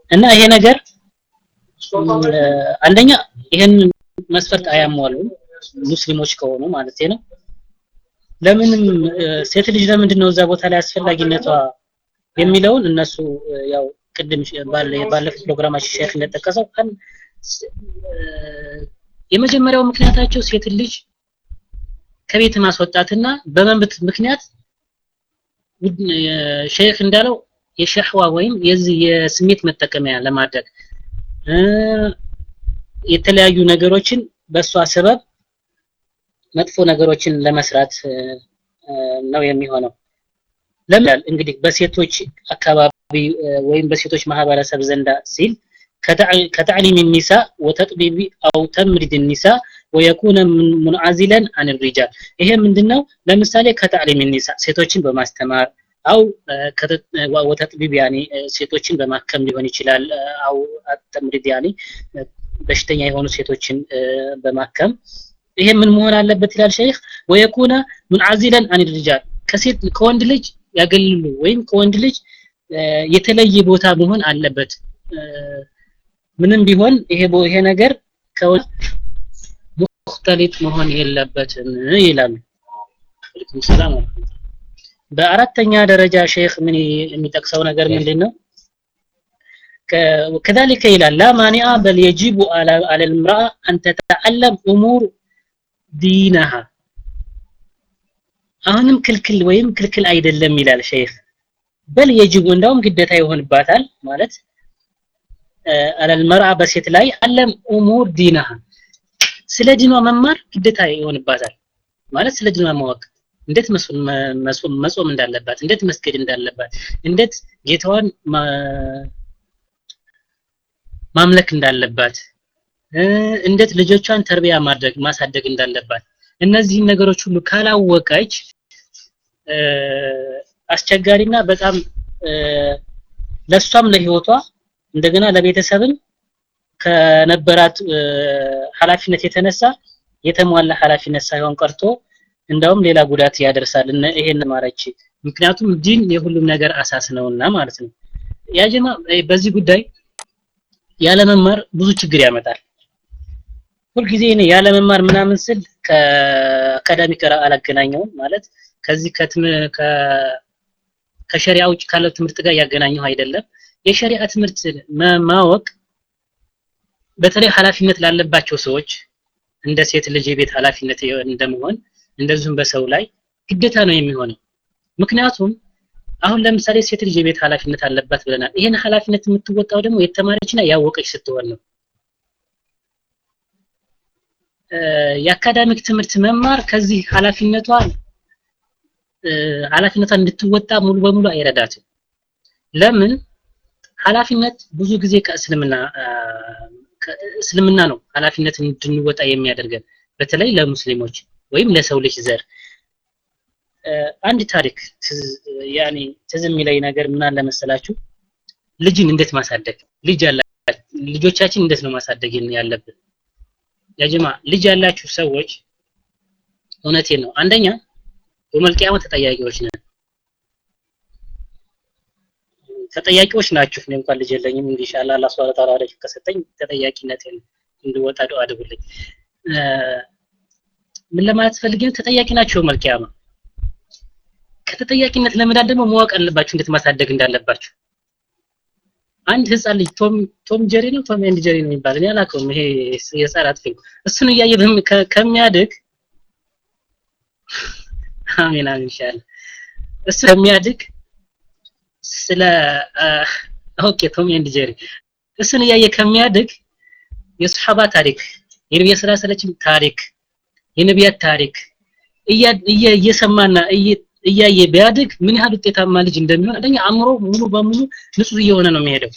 እና ይሄ ነገር አንደኛ ይሄን መስፈርት አያሟሉም ሙስሊሞች ከሆኑ ማለት ነው ለምንም ሴት ልጅ ለምንድን ነው እዛ ቦታ ላይ አስፈላጊነቷ የሚለውን እነሱ ያው ቅድም ባለፈው ፕሮግራማችን ሼክ እንደጠቀሰው የመጀመሪያው ምክንያታቸው ሴት ልጅ ከቤት ማስወጣትና በመንብት ምክንያት ሼክ እንዳለው የሸህዋ ወይም የዚህ የስሜት መጠቀሚያ ለማድረግ የተለያዩ ነገሮችን በእሷ ሰበብ መጥፎ ነገሮችን ለመስራት ነው የሚሆነው ለምን እንግዲህ በሴቶች አካባቢ ወይም በሴቶች ማህበረሰብ ዘንዳ ሲል كتعليم النساء وتطبيب او تمريض النساء ويكون منعزلا عن الرجال ይሄ ምንድነው ለምሳሌ ከተዕሊም النساء ሴቶችን በማስተማር አው ወተጥቢብ ያኒ ሴቶችን በማከም ሊሆን ይችላል አው ተምሪድ ያኒ በሽተኛ የሆኑ ሴቶችን በማከም ይሄ ምን መሆን አለበት ይላል ሸይኽ ወየኩነ ሙንዓዚለን አን ሪጃል ከሴት ከወንድ ልጅ ያገልሉ ወይም ከወንድ ልጅ የተለየ ቦታ መሆን አለበት ምንም ቢሆን ይሄ ይሄ ነገር ከወንድ ሙክተሊጥ መሆን የለበትም ይላሉ ወለይኩም ሰላም በአራተኛ ደረጃ ሼክ ምን የሚጠቅሰው ነገር ምንድነው كذلك ይላል لا مانع بل يجب على على المرأة أن تتعلم أمور دينها አሁንም ክልክል ወይም ክልክል አይደለም ይላል ሼክ በል የጅቡ እንደውም ግዴታ ይሆንባታል ማለት على المرأة በሴት ላይ አለም أمور دينها ስለ ዲኗ መማር ግዴታ ይሆንባታል ማለት ስለ ዲኗ ማወቅ እንዴት መጾም እንዳለባት እንዴት መስገድ እንዳለባት እንዴት ጌታዋን ማምለክ እንዳለባት እንዴት ልጆቿን ተርቢያ ማድረግ ማሳደግ እንዳለባት እነዚህን ነገሮች ሁሉ ካላወቀች አስቸጋሪና በጣም ለሷም ለህይወቷ እንደገና ለቤተሰብም ከነበራት ኃላፊነት የተነሳ የተሟላ ኃላፊነት ሳይሆን ቀርቶ እንዳውም ሌላ ጉዳት ያደርሳል ይሄን ማረች ምክንያቱም ዲን የሁሉም ነገር አሳስ ነውና ማለት ነው ያጀማ በዚህ ጉዳይ ያለመማር ብዙ ችግር ያመጣል ሁልጊዜ እኔ ያለመማር ምናምን ስል ከአካዳሚክ አላገናኘውም ማለት ከዚህ ከትም ከሸሪዓ ውጭ ካለው ትምህርት ጋር ያገናኘው አይደለም የሸሪዓ ትምህርት ማወቅ በተለይ ኃላፊነት ላለባቸው ሰዎች እንደ ሴት ልጅ የቤት ኃላፊነት እንደመሆን እንደዚሁም በሰው ላይ ግዴታ ነው የሚሆነው ምክንያቱም አሁን ለምሳሌ ሴት ልጅ የቤት ኃላፊነት አለባት ብለናል ይሄን ኃላፊነት የምትወጣው ደግሞ የተማረችና ያወቀች ስትሆን ነው የአካዳሚክ ትምህርት መማር ከዚህ ኃላፊነቷ ኃላፊነቷን እንድትወጣ ሙሉ በሙሉ አይረዳትም ለምን ኃላፊነት ብዙ ጊዜ ከእስልምና እስልምና ነው ኃላፊነት እንድንወጣ የሚያደርገን በተለይ ለሙስሊሞች ወይም ለሰው ልጅ ዘር አንድ ታሪክ ያኔ ትዝ የሚለኝ ነገር ምን አለ መሰላችሁ ልጅን እንዴት ማሳደግ ልጅ ያላ ልጆቻችን እንዴት ነው ማሳደግ ያለብን ያጀማ ልጅ ያላችሁ ሰዎች እውነቴን ነው አንደኛ የመልቂያማ ተጠያቂዎች ነን ተጠያቂዎች ናችሁ እኔ እንኳን ልጅ የለኝም ኢንሻአላህ አላህ Subhanahu Ta'ala ወደፊት ከሰጠኝ ተጠያቂነቴን እንድወጣ ዱአ አድርጉልኝ ምን ለማለት ፈልጌ ተጠያቂ ናቸው መልቂያማ ከተጠያቂነት ለመዳን ደግሞ ማወቅ አለባችሁ እንዴት ማሳደግ እንዳለባችሁ አንድ ህፃን ልጅ ቶም ቶም ጀሪ ነው ቶም ኤንድ ጀሪ ነው የሚባል እኔ አላውቀውም ይሄ የህፃናት ፊልም እሱን እያየ ከሚያድግ አሜን አሜን ኢንሻአላህ እሱ ከሚያድግ ስለ ኦኬ ቶም ኤንድ ጀሪ እሱን እያየ ከሚያድግ የሱሐባ ታሪክ የነቢያ ስላ ሰለችም ታሪክ የነቢያት ታሪክ እየሰማና እያየ ቢያድግ ምን ያህል ውጤታማ ልጅ እንደሚሆን አንደኛ አእምሮ ሙሉ በሙሉ ንጹህ እየሆነ ነው የሚሄደው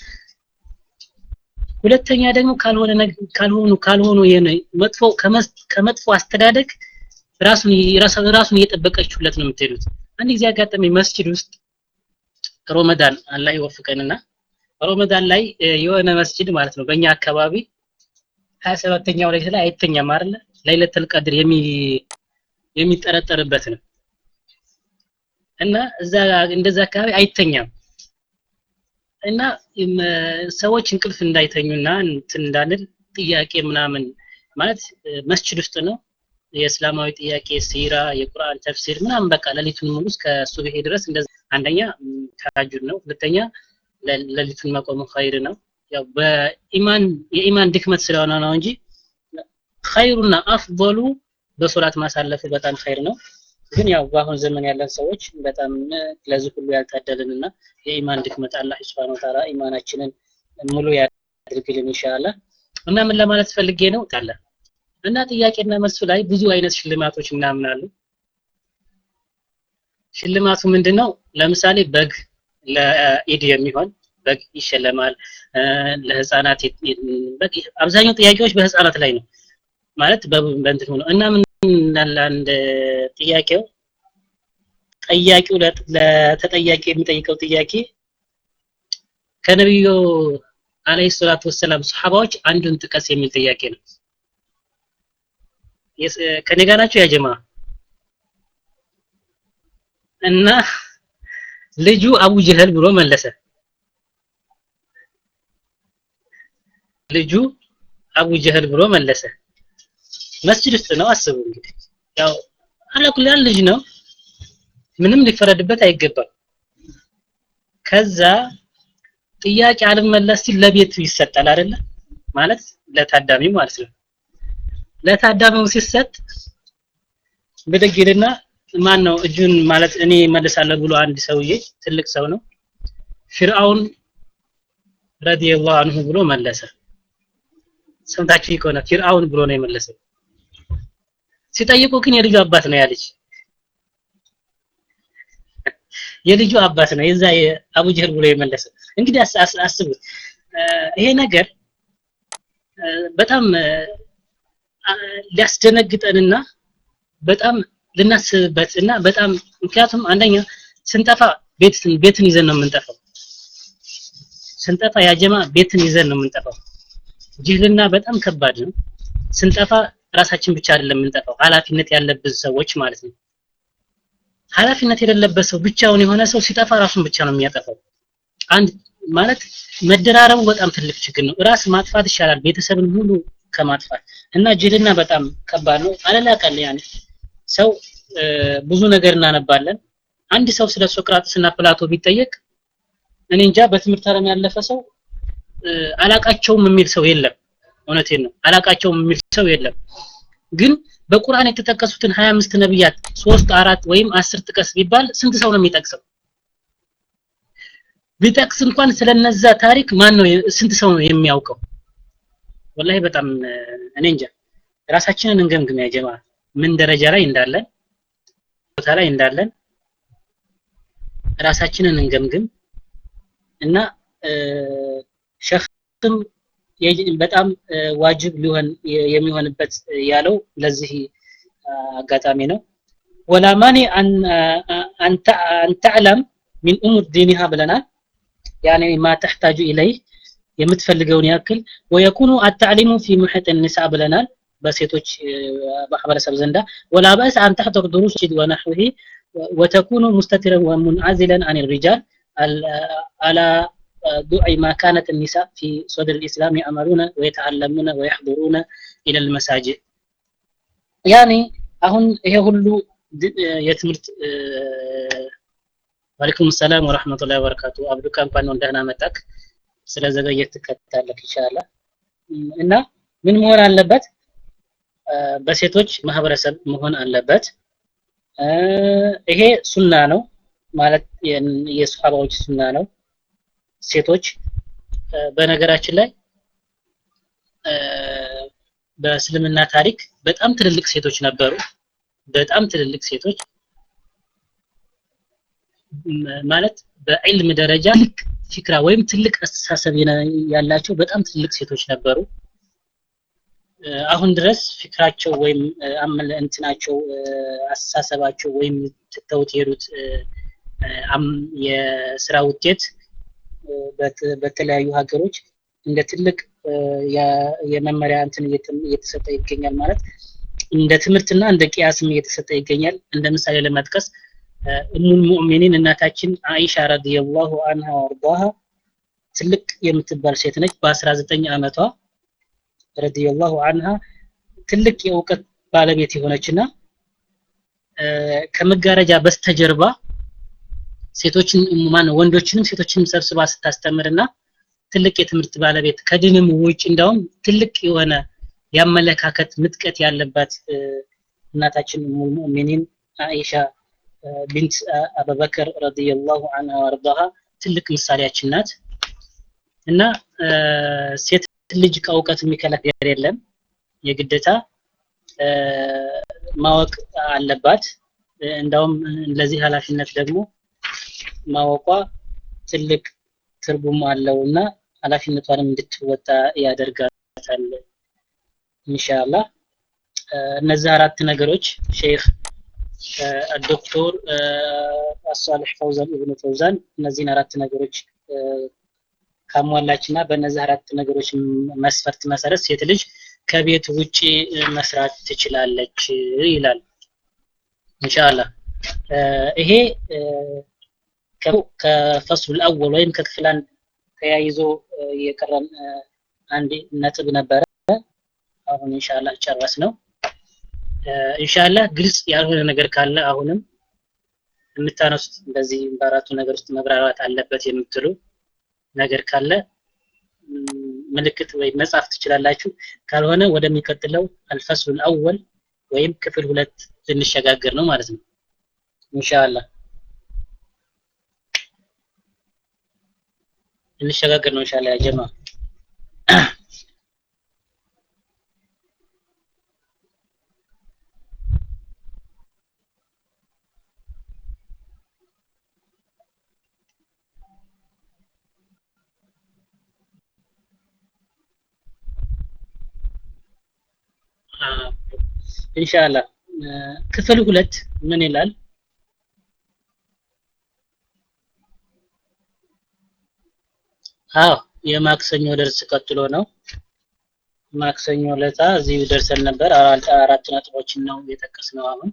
ሁለተኛ ደግሞ ካልሆነ ካልሆኑ ካልሆኑ መጥፎ ከመጥፎ አስተዳደግ ራሱን ራሱን እየጠበቀችሁለት ነው የምትሄዱት አንድ ጊዜ አጋጠመኝ መስጂድ ውስጥ ሮመዳን አላህ ይወፍቀንና ሮመዳን ላይ የሆነ መስጂድ ማለት ነው በእኛ አካባቢ 27ኛው ላይ ላይ አይተኛም አይደለ ለይለተል ቀድር የሚ የሚጠረጠርበት ነው እና እዛ እንደዛ አካባቢ አይተኛም እና ሰዎች እንቅልፍ እንዳይተኙና እንትን እንዳንል ጥያቄ ምናምን ማለት መስጂድ ውስጥ ነው የእስላማዊ ጥያቄ ሲራ የቁርአን ተፍሲር ምናምን በቃ ሌሊቱን ሙሉ እስከ ሱብሄ ድረስ እንደዛ አንደኛ ተሐጁድ ነው ሁለተኛ ሌሊቱን መቆሙ ኸይር ነው ያው በኢማን የኢማን ድክመት ስለሆነ ነው እንጂ ኸይሩና አፍضሉ በሶላት ማሳለፉ በጣም ኸይር ነው ግን ያው በአሁን ዘመን ያለን ሰዎች በጣም ለዚህ ሁሉ ያልታደልንና የኢማን ድክመት አላህ Subhanahu Ta'ala ኢማናችንን ሙሉ ያድርግልን ኢንሻአላህ እና ምን ለማለት ፈልጌ ነው ታለ እና ጥያቄና መልሱ ላይ ብዙ አይነት ሽልማቶች ምናምን አሉ ሽልማቱ ምንድነው ለምሳሌ በግ ለኢድ የሚሆን በግ ይሸለማል ለህፃናት አብዛኛው ጥያቄዎች በህፃናት ላይ ነው ማለት በእንትን ሆኖ እና ምን አንድ ጥያቄው ጠያቂው ለተጠያቂ የሚጠይቀው ጥያቄ ከነቢዩ አለይሂ ሰላቱ ወሰላም ሰሃባዎች አንዱን ጥቀስ የሚል ጥያቄ ነው ከኔ ጋር ናቸው ያ ጀማ እና ልጁ አቡ ጀህል ብሎ መለሰ ልጁ አቡ ጀህል ብሎ መለሰ መስጂድ ውስጥ ነው አስቡ እንግዲህ ያው አለኩል ያል ልጅ ነው ምንም ሊፈረድበት አይገባም ከዛ ጥያቄ አልመለስ ሲል ለቤቱ ይሰጣል አይደለ ማለት ለታዳሚው ማለት ነው ለታዳሚው ሲሰጥ ብድግ ይልና ማን ነው እጁን ማለት እኔ መልሳለሁ ብሎ አንድ ሰውዬ ትልቅ ሰው ነው ፊርአውን ረዲየላሁ አንሁ ብሎ መለሰ ሰምታችሁ ከሆነ ፊርአውን ብሎ ነው የመለሰው ሲጠይቁ ግን የልጁ አባት ነው ያለች የልጁ አባት ነው የዛ የአቡ ጀህል ብሎ የመለሰ እንግዲህ አስቡት ይሄ ነገር በጣም ሊያስደነግጠንና በጣም ልናስብበት እና በጣም ምክንያቱም አንደኛ ስንጠፋ ቤትን ቤትን ይዘን ነው የምንጠፋው ስንጠፋ ያጀማ ቤትን ይዘን ነው የምንጠፋው ጅህልና በጣም ከባድ ነው ስንጠፋ ራሳችን ብቻ አይደለም የምንጠፋው ኃላፊነት ያለብን ሰዎች ማለት ነው ኃላፊነት የሌለበት ሰው ብቻውን የሆነ ሰው ሲጠፋ ራሱን ብቻ ነው የሚያጠፋው አንድ ማለት መደራረቡ በጣም ትልቅ ችግር ነው ራስ ማጥፋት ይሻላል ቤተሰብን ሁሉ ከማጥፋት እና ጅልና በጣም ከባድ ነው አለላቀል ያኔ ሰው ብዙ ነገር እናነባለን አንድ ሰው ስለ ሶቅራጥስ እና ፕላቶ ቢጠየቅ እኔ እንጃ በትምህርት ዓለም ያለፈ ሰው አላቃቸውም የሚል ሰው የለም እውነቴን ነው አላቃቸውም የሚል ሰው የለም ግን በቁርአን የተጠቀሱትን 25 ነብያት ሶስት አራት ወይም አስር ጥቀስ ቢባል ስንት ሰው ነው የሚጠቅሰው ቢጠቅስ እንኳን ስለነዛ ታሪክ ማን ነው ስንት ሰው ነው የሚያውቀው ወላሂ በጣም እኔ እንጃ ራሳችንን እንገምግም ያ ጀማ ምን ደረጃ ላይ እንዳለን ቦታ ላይ እንዳለን ራሳችንን እንገምግም እና ሸክም በጣም ዋጅብ ሊሆን የሚሆንበት ያለው ለዚህ አጋጣሚ ነው ወላ ማኒ አን ተዕለም ሚን ኡሙር ዲኒሃ ብለናል ያኔ ማ ተሕታጁ ኢለይህ የምትፈልገውን ያክል ወየኩኑ አታዕሊሙ ፊ ሙሕጥ ኒሳ ብለናል በሴቶች ማህበረሰብ ዘንዳ ወላ በእስ አን ተሕضር ድሩስ ወነሕዊሂ ወተኩኑ ሙስተትረን ወሙንዓዚለን አን ሪጃል على ضوء ما كانت النساء في صدر الإسلام يعملون ويتعلمون ويحضرون إلى المساجد يعني አሁን ይሄ ሁሉ የትምህርት ወአለይኩም ሰላም ወራህመቱላሂ ወበረካቱ አብዱካ እንኳን ነው ደህና መጣክ ስለዘገየት ትከታለክ ኢንሻአላህ እና ምን መሆን አለበት በሴቶች ማህበረሰብ መሆን አለበት ይሄ ሱና ነው ማለት የሱሐባዎች ሱና ነው ሴቶች በነገራችን ላይ በእስልምና ታሪክ በጣም ትልልቅ ሴቶች ነበሩ በጣም ትልልቅ ሴቶች ማለት በዕልም ደረጃ ልክ ፊክራ ወይም ትልቅ አስተሳሰብ ያላቸው በጣም ትልቅ ሴቶች ነበሩ አሁን ድረስ ፊክራቸው ወይም አመለ እንትናቸው አስተሳሰባቸው ወይም ትተውት የሄዱት የስራ ውጤት በተለያዩ ሀገሮች እንደ ትልቅ የመመሪያ እንትን እየተሰጠ ይገኛል ማለት እንደ ትምህርትና እንደ ቅያስም እየተሰጠ ይገኛል እንደ ምሳሌ ለመጥቀስ እሙል ሙእሚኒን እናታችን አይሻ ረዲየላሁ አንሃ ወርዳሃ ትልቅ የምትባል ሴት ነች በ19 ዓመቷ ረዲየላሁ አንሃ ትልቅ የእውቀት ባለቤት የሆነችና ከመጋረጃ በስተጀርባ ሴቶችን ማን ወንዶችንም ሴቶችንም ሰብስባ ስታስተምርና ትልቅ የትምህርት ባለቤት ከድንም ውጭ እንዳውም ትልቅ የሆነ ያመለካከት ምጥቀት ያለባት እናታችን ሙእሚኒን አኢሻ ቢንት አቡበከር ረዲየላሁ ዐንሃ ወርዳሃ ትልቅ ምሳሌያችን ናት እና ሴት ልጅ ከእውቀት የሚከለክል የለም የግዴታ ማወቅ አለባት እንዳውም ለዚህ ኃላፊነት ደግሞ ማወቋ ትልቅ ትርጉም አለው እና ኃላፊነቷንም እንድትወጣ ያደርጋታል ኢንሻአላህ እነዚህ አራት ነገሮች ሼክ ዶክተር አሷልሕ ፈውዛን ኢብኑ ፈውዛን እነዚህን አራት ነገሮች ካሟላችና በእነዚህ አራት ነገሮች መስፈርት መሰረት ሴት ልጅ ከቤት ውጪ መስራት ትችላለች ይላል ኢንሻአላህ ይሄ ከፈስሉ አወል ወይም ከክፍል አንድ ተያይዞ የቀረን አንድ ነጥብ ነበረ አሁን ኢንሻአላህ ጨረስ ነው ኢንሻአላህ ግልጽ ያልሆነ ነገር ካለ አሁንም የምታነሱት እንደዚህ በአራቱ ነገር ውስጥ መብራራት አለበት የምትሉ ነገር ካለ ምልክት ወይም መጻፍ ትችላላችሁ ካልሆነ ወደሚቀጥለው አልፈስሉል አወል ወይም ክፍል ሁለት ልንሸጋገር ነው ማለት ነው ኢንሻአላህ ልንሸጋገር ነው ኢንሻአላህ ያ ጀማ ኢንሻአላህ ክፍል ሁለት ምን ይላል አዎ የማክሰኞ ደርስ ቀጥሎ ነው ማክሰኞ ለታ እዚህ ደርሰን ነበር አራት ነጥቦችን ነው የጠቀስነው አሁን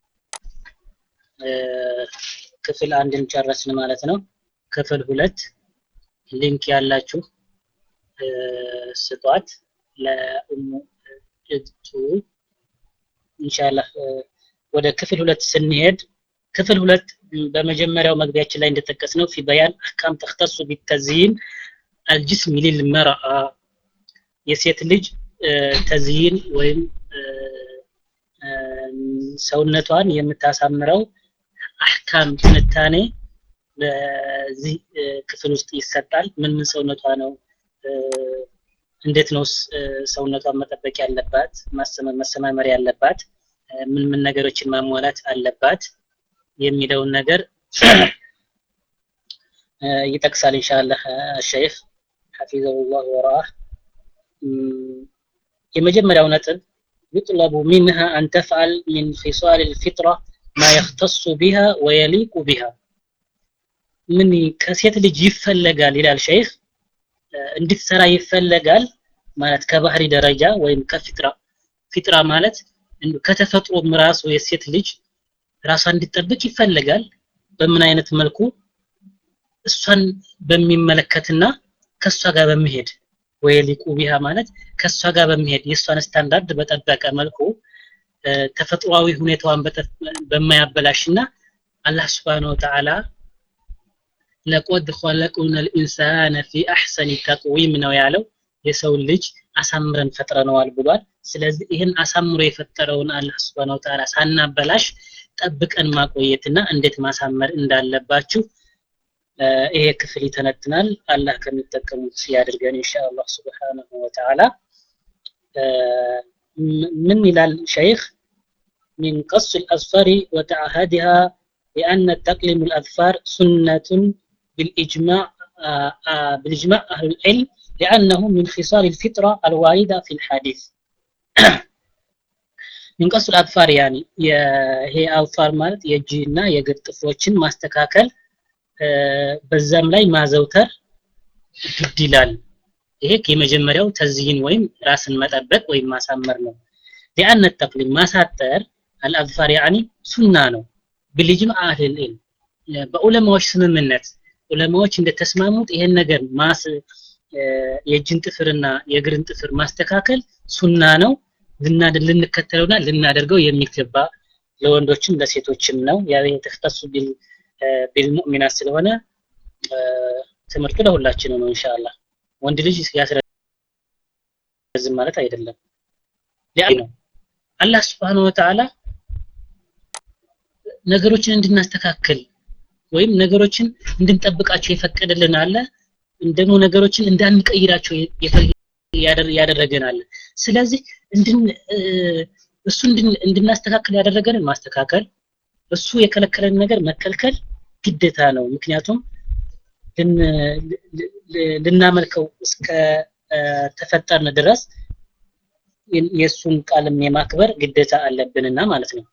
ክፍል አንድን ጨረስን ማለት ነው ክፍል ሁለት ሊንክ ያላችሁ ስጧት ለኡሙ እቱ ኢንሻአላህ ወደ ክፍል ሁለት ስንሄድ ክፍል ሁለት በመጀመሪያው መግቢያችን ላይ እንደጠቀስ ነው ፊ በያን አህካም ተختص بالتزيين الجسم للمرأة የሴት ልጅ ተዝይን ወይም ሰውነቷን የምታሳምረው አህካም ትንታኔ በዚህ ክፍል ውስጥ ይሰጣል ምን ምን ሰውነቷ ነው እንዴት ነው ሰውነቷን መጠበቅ ያለባት መሰማመር ያለባት ምን ምን ነገሮችን ማሟላት አለባት የሚለውን ነገር ይጠቅሳል ኢንሻአላህ ሸይኽ ሐፊዘሁላህ ወራህ የመጀመሪያው ነጥብ يطلب منها أن تفعل من خصال الفطرة ما يختص بها ويليق بها ምን ከሴት ልጅ ይፈለጋል ይላል ሸይኽ እንድትሰራ ይፈለጋል ማለት ከባህሪ ደረጃ ወይም ከፊጥራ ፊጥራ ማለት ከተፈጥሮ ራሱ የሴት ልጅ ራሷን እንድትጠብቅ ይፈለጋል በምን አይነት መልኩ እሷን በሚመለከትና ከሷ ጋር በመሄድ ወይሊቁ ቢሃ ማለት ከሷ ጋር በመሄድ የእሷን ስታንዳርድ በጠበቀ መልኩ ተፈጥሯዊ ሁኔታዋን በማያበላሽና አላህ Subhanahu Wa Ta'ala ለቆድ ኸለቁና الانسان في احسن تقويم ነው ያለው የሰው ልጅ አሳምረን ፈጥረነዋል ብሏል ስለዚህ ይህን አሳምሮ የፈጠረውን አላህ Subhanahu Wa Ta'ala ሳናበላሽ ጠብቀን ማቆየትና እንዴት ማሳመር እንዳለባችሁ ይሄ ክፍል ይተነትናል አላህ ከሚጠቀሙት ያድርገን ኢንሻአላህ Subhanahu Wa Ta'ala ምን ይላል ሸይኽ من قص الأظفار وتعهدها لأن تقليم الأظفار سنة بالإجماع بالإجماع أهل العلم لأنه من خصال الفطرة الواردة في الحديث من قص الأظفار يعني هي أظفار ማለት የእጅና የእግር ጥፍሮችን ማስተካከል በዛም ላይ ማዘውተር ግድ ይላል ይሄ የመጀመሪያው ተዝይን ወይም ራስን መጠበቅ ወይም ማሳመር ነው ሊአነ ተቅሊም ማሳጠር አልአዝፋር ያኒ ሱና ነው ብልጅም አህል በዑለማዎች ስምምነት ዑለማዎች እንደተስማሙት ይሄን ነገር ማስ የእጅን ጥፍርና የእግርን ጥፍር ማስተካከል ሱና ነው ልንከተለውና ልናደርገው የሚገባ ለወንዶችም ለሴቶችም ነው ያ የተختص ቢል ቢልሙእሚናት ስለሆነ ትምህርቱ ለሁላችንም ነው ኢንሻአላህ ወንድ ልጅ ያስረዝም ማለት አይደለም ያ ነው አላህ Subhanahu Wa Ta'ala ነገሮችን እንድናስተካክል ወይም ነገሮችን እንድንጠብቃቸው የፈቀደልን አለ ደግሞ ነገሮችን እንዳንቀይራቸው ያደረገን አለ ስለዚህ እንድን እሱ እንድናስተካክል ያደረገንን ማስተካከል እሱ የከለከለን ነገር መከልከል ግዴታ ነው ምክንያቱም ልናመልከው እስከ ተፈጠርን ድረስ የእሱን ቃልም የማክበር ግዴታ አለብንና ማለት ነው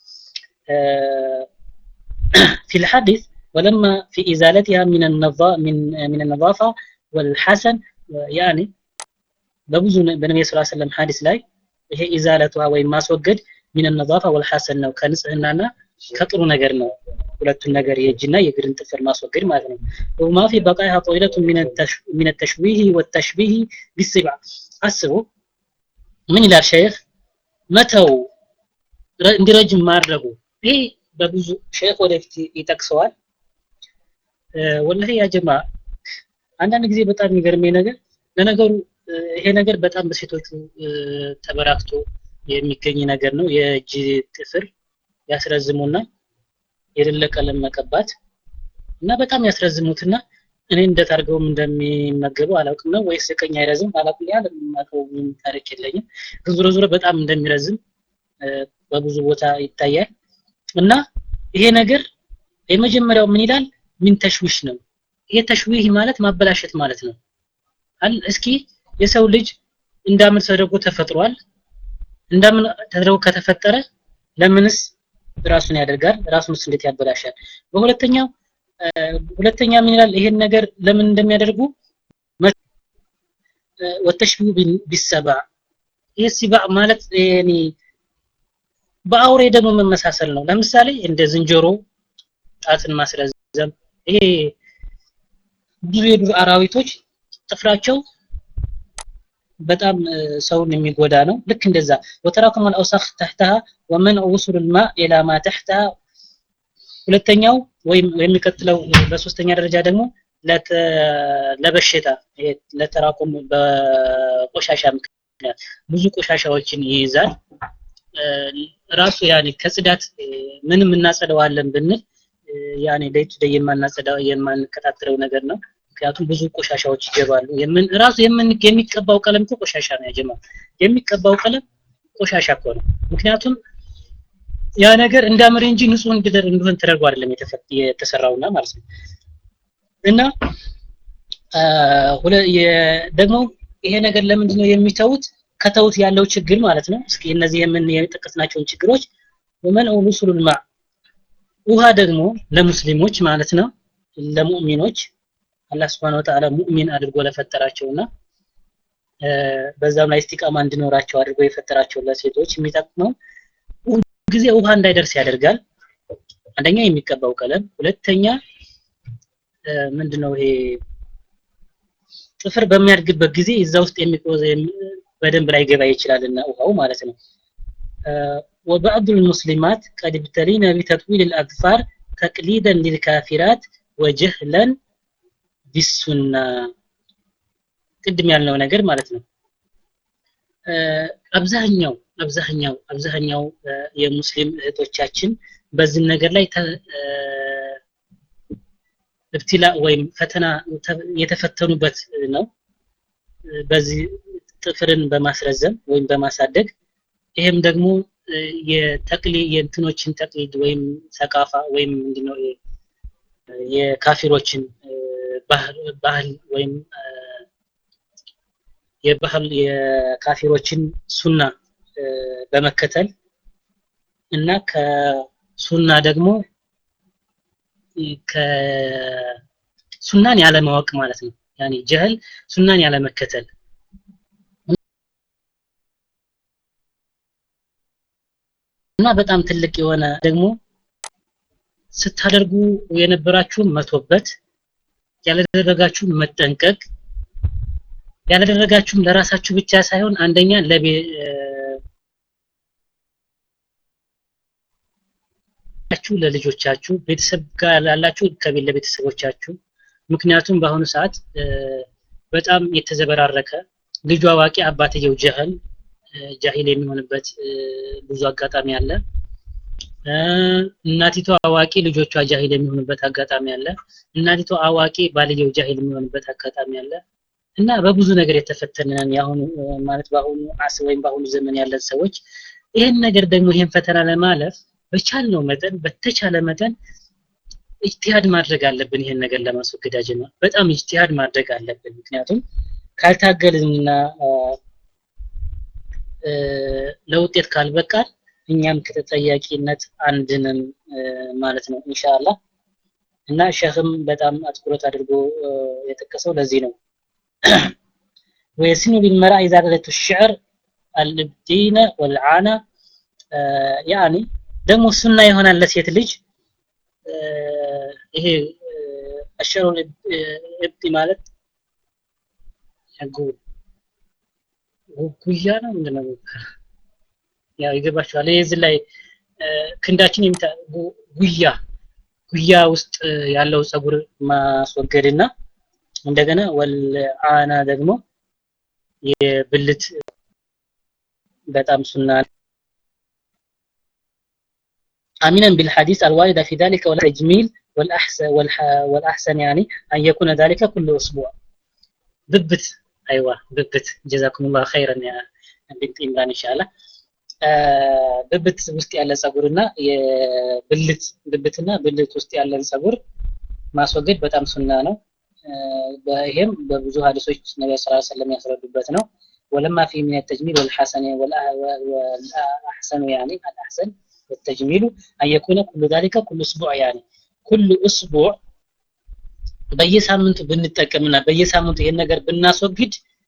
في الحديث ولما في إزالتها من النظا من من النظافة والحسن يعني በብዙ በነብዩ ሰለላሁ ዐለይሂ ወሰለም ሐዲስ ላይ ይሄ ኢዛለቷ ወይም ማስወገድ ሚን ነዛፋ ወልሐሰን ነው ከንጽህናና ከጥሩ ነገር ነው ሁለቱን ነገር የእጅና የእግርን ጥፍር ማስወገድ ማለት ነው ወማ ፊ በቃይሃ ጦይለቱ ሚን ተሽቢህ ወተሽቢህ ቢስባ አስቡ ምን ይላል ሸይኽ መተው እንዲረጅም ማድረጉ ይሄ በብዙ ሸይኽ ወደፊት ይጠቅሰዋል ወላሂ ያ ጀማ አንዳንድ ጊዜ በጣም የሚገርመኝ ነገር ለነገሩ ይሄ ነገር በጣም በሴቶቹ ተበራክቶ የሚገኝ ነገር ነው የእጅ ጥፍር ያስረዝሙና የሌለ ቀለም መቀባት እና በጣም ያስረዝሙትና እኔ እንዴት አድርገውም እንደሚመገቡ አላውቅም ነው ወይስ ቀኝ አይረዝም አላውቅም ያለ የማውቀው ታሪክ የለኝም ዙሮ ዙሮ በጣም እንደሚረዝም በብዙ ቦታ ይታያል እና ይሄ ነገር የመጀመሪያው ምን ይላል ምን ተሽዊሽ ነው ይሄ ተሽዊህ ማለት ማበላሸት ማለት ነው እስኪ የሰው ልጅ እንዳምን ተደርጎ ተፈጥሯል እንዳምን ተደርጎ ከተፈጠረ ለምንስ ራሱን ያደርጋል ራሱንስ እንዴት ያበላሻል በሁለተኛው ሁለተኛ ምን ይላል ይሄን ነገር ለምን እንደሚያደርጉ ወተሽቢሁ ቢሰባ ይህ ሲባ ማለት ያኒ በአውሬ ደግሞ መመሳሰል ነው ለምሳሌ እንደ ዝንጀሮ ጣትን ማስረዘም ይሄ ብዙ የዱር አራዊቶች ጥፍራቸው በጣም ሰውን የሚጎዳ ነው ልክ እንደዛ ወተራኩም አልአውሳኽ ተህተሃ ወመን ውሱል ልማ ኢላ ማ ተህተሃ ሁለተኛው ወይም የሚቀጥለው በሶስተኛ ደረጃ ደግሞ ለበሽታ ለተራኩም በቆሻሻ ምክንያት ብዙ ቆሻሻዎችን ይይዛል ራሱ ያኔ ከጽዳት ምንም እናጸደዋለን ብንል ያኔ ዴይ ቱ ዴይ የማናጸዳው የማንከታተለው ነገር ነው ምክንያቱም ብዙ ቆሻሻዎች ይገባሉ የምን ራሱ የምን የሚቀባው ቀለም እኮ ቆሻሻ ነው ያጀማ የሚቀባው ቀለም ቆሻሻ እኮ ነው ምክንያቱም ያ ነገር እንዳምር እንጂ ንጹህ እንድደር እንደሆን ተደርጎ አይደለም የተሰራውና ማለት ነው እና ደግሞ ይሄ ነገር ለምንድን ነው የሚተውት ከተውት ያለው ችግር ማለት ነው እስኪ እነዚህ የምን የጠቀስናቸውን ችግሮች ወመን ሩሱሉል ማ ውሃ ደግሞ ለሙስሊሞች ማለት ነው ለሙእሚኖች አላህ Subhanahu Wa Ta'ala ሙእሚን አድርጎ ለፈጠራቸውና በዛም ላይ እስቲቃማ እንዲኖራቸው አድርጎ የፈጠራቸው ለሴቶች የሚጠቅመው ጊዜ ውሃ እንዳይደርስ ያደርጋል አንደኛ የሚቀባው ቀለም ሁለተኛ ምንድነው ይሄ ጥፍር በሚያድግበት ጊዜ እዛ ውስጥ የሚቆዘ በደንብ ላይ ገባ ይችላልና ውሃው ማለት ነው وبعض المسلمات قد ابتلين بتطويل الأظفار تقليدا للكافرات وجهلا بالسنة ቅድም ያልነው ነገር ማለት ነው አብዛኛው አብዛኛው አብዛኛው የሙስሊም እህቶቻችን በዚህ ነገር ላይ እብትላ ወይም ፈተና የተፈተኑበት ነው በዚህ ጥፍርን በማስረዘም ወይም በማሳደግ ይሄም ደግሞ የተቅሊ የእንትኖችን ተቅሊድ ወይም ሰቃፋ ወይም ምንድነው የካፊሮችን ባህል ወይም የባህል የካፊሮችን ሱና በመከተል እና ከሱና ደግሞ ከሱናን ያለማወቅ ማለት ነው ያኒ ጀህል ሱናን ያለመከተል እና በጣም ትልቅ የሆነ ደግሞ ስታደርጉ የነበራችሁን መቶበት ያላደረጋችሁም መጠንቀቅ ያላደረጋችሁም ለራሳችሁ ብቻ ሳይሆን አንደኛ ለቤ ችሁ ለልጆቻችሁ ቤተሰብ ጋር ላላችሁ ከቤት ለቤተሰቦቻችሁ ምክንያቱም በአሁኑ ሰዓት በጣም የተዘበራረቀ ልጁ አዋቂ አባትየው ጀህል ጃሂል የሚሆንበት ብዙ አጋጣሚ አለ እናቲቷ አዋቂ ልጆቿ ጃሂል የሚሆኑበት አጋጣሚ አለ እናቲቷ አዋቂ ባልየው ጃሂል የሚሆንበት አጋጣሚ አለ እና በብዙ ነገር የተፈተነን የአሁኑ ማለት በአሁኑ አስ ወይም በአሁኑ ዘመን ያለን ሰዎች ይህን ነገር ደግሞ ይህን ፈተና ለማለፍ በቻልነው መጠን በተቻለ መጠን ኢጅቲሃድ ማድረግ አለብን ይሄን ነገር ለማስወገድ አጀማ በጣም ኢጅቲሃድ ማድረግ አለብን ምክንያቱም ካልታገልንና ለውጤት ካልበቃል እኛም ከተጠያቂነት አንድንም ማለት ነው ኢንሻአላህ እና ሸህም በጣም አትኩረት አድርጎ የጠቀሰው ለዚህ ነው ويسن بالمرأة إذا بدأت الشعر الابتين والعانة يعني ደግሞ ሱና ይሆናል ለሴት ልጅ ይሄ አሸሩ እብቲ ማለት ጉያ ነው ምንድነው ያው ይገባችኋል እዚህ ላይ ክንዳችን የሚታ ጉያ ጉያ ውስጥ ያለው ጸጉር ማስወገድና እንደገና ወልአና ደግሞ የብልት በጣም ሱና آمنا بالحديث الواردة في ذلك والتجميل والأحسن والأحسن يعني أن يكون ذلك كل أسبوع ببت أيوة ببت جزاكم الله خيرا يا بنت إمران إن شاء الله ብብት ውስጥ ያለ ጸጉርና የብልት ብብትና ብልት ውስጥ ያለን ጸጉር ማስወገድ በጣም ሱና ነው ይሄም በብዙ ሀዲሶች ነቢዩ ስ ሰለም ያስረዱበት ነው ወለማ ፊ ምን ተጅሚል ወልሐሰን ወልአሕሰኑ ያኒ አልአሕሰን والتجميل أن يكون كل ذلك كل أسبوع يعني كل أسبوع በየሳምንቱ ብንጠቀምና በየሳምንቱ ይሄን ነገር ብናስወግድ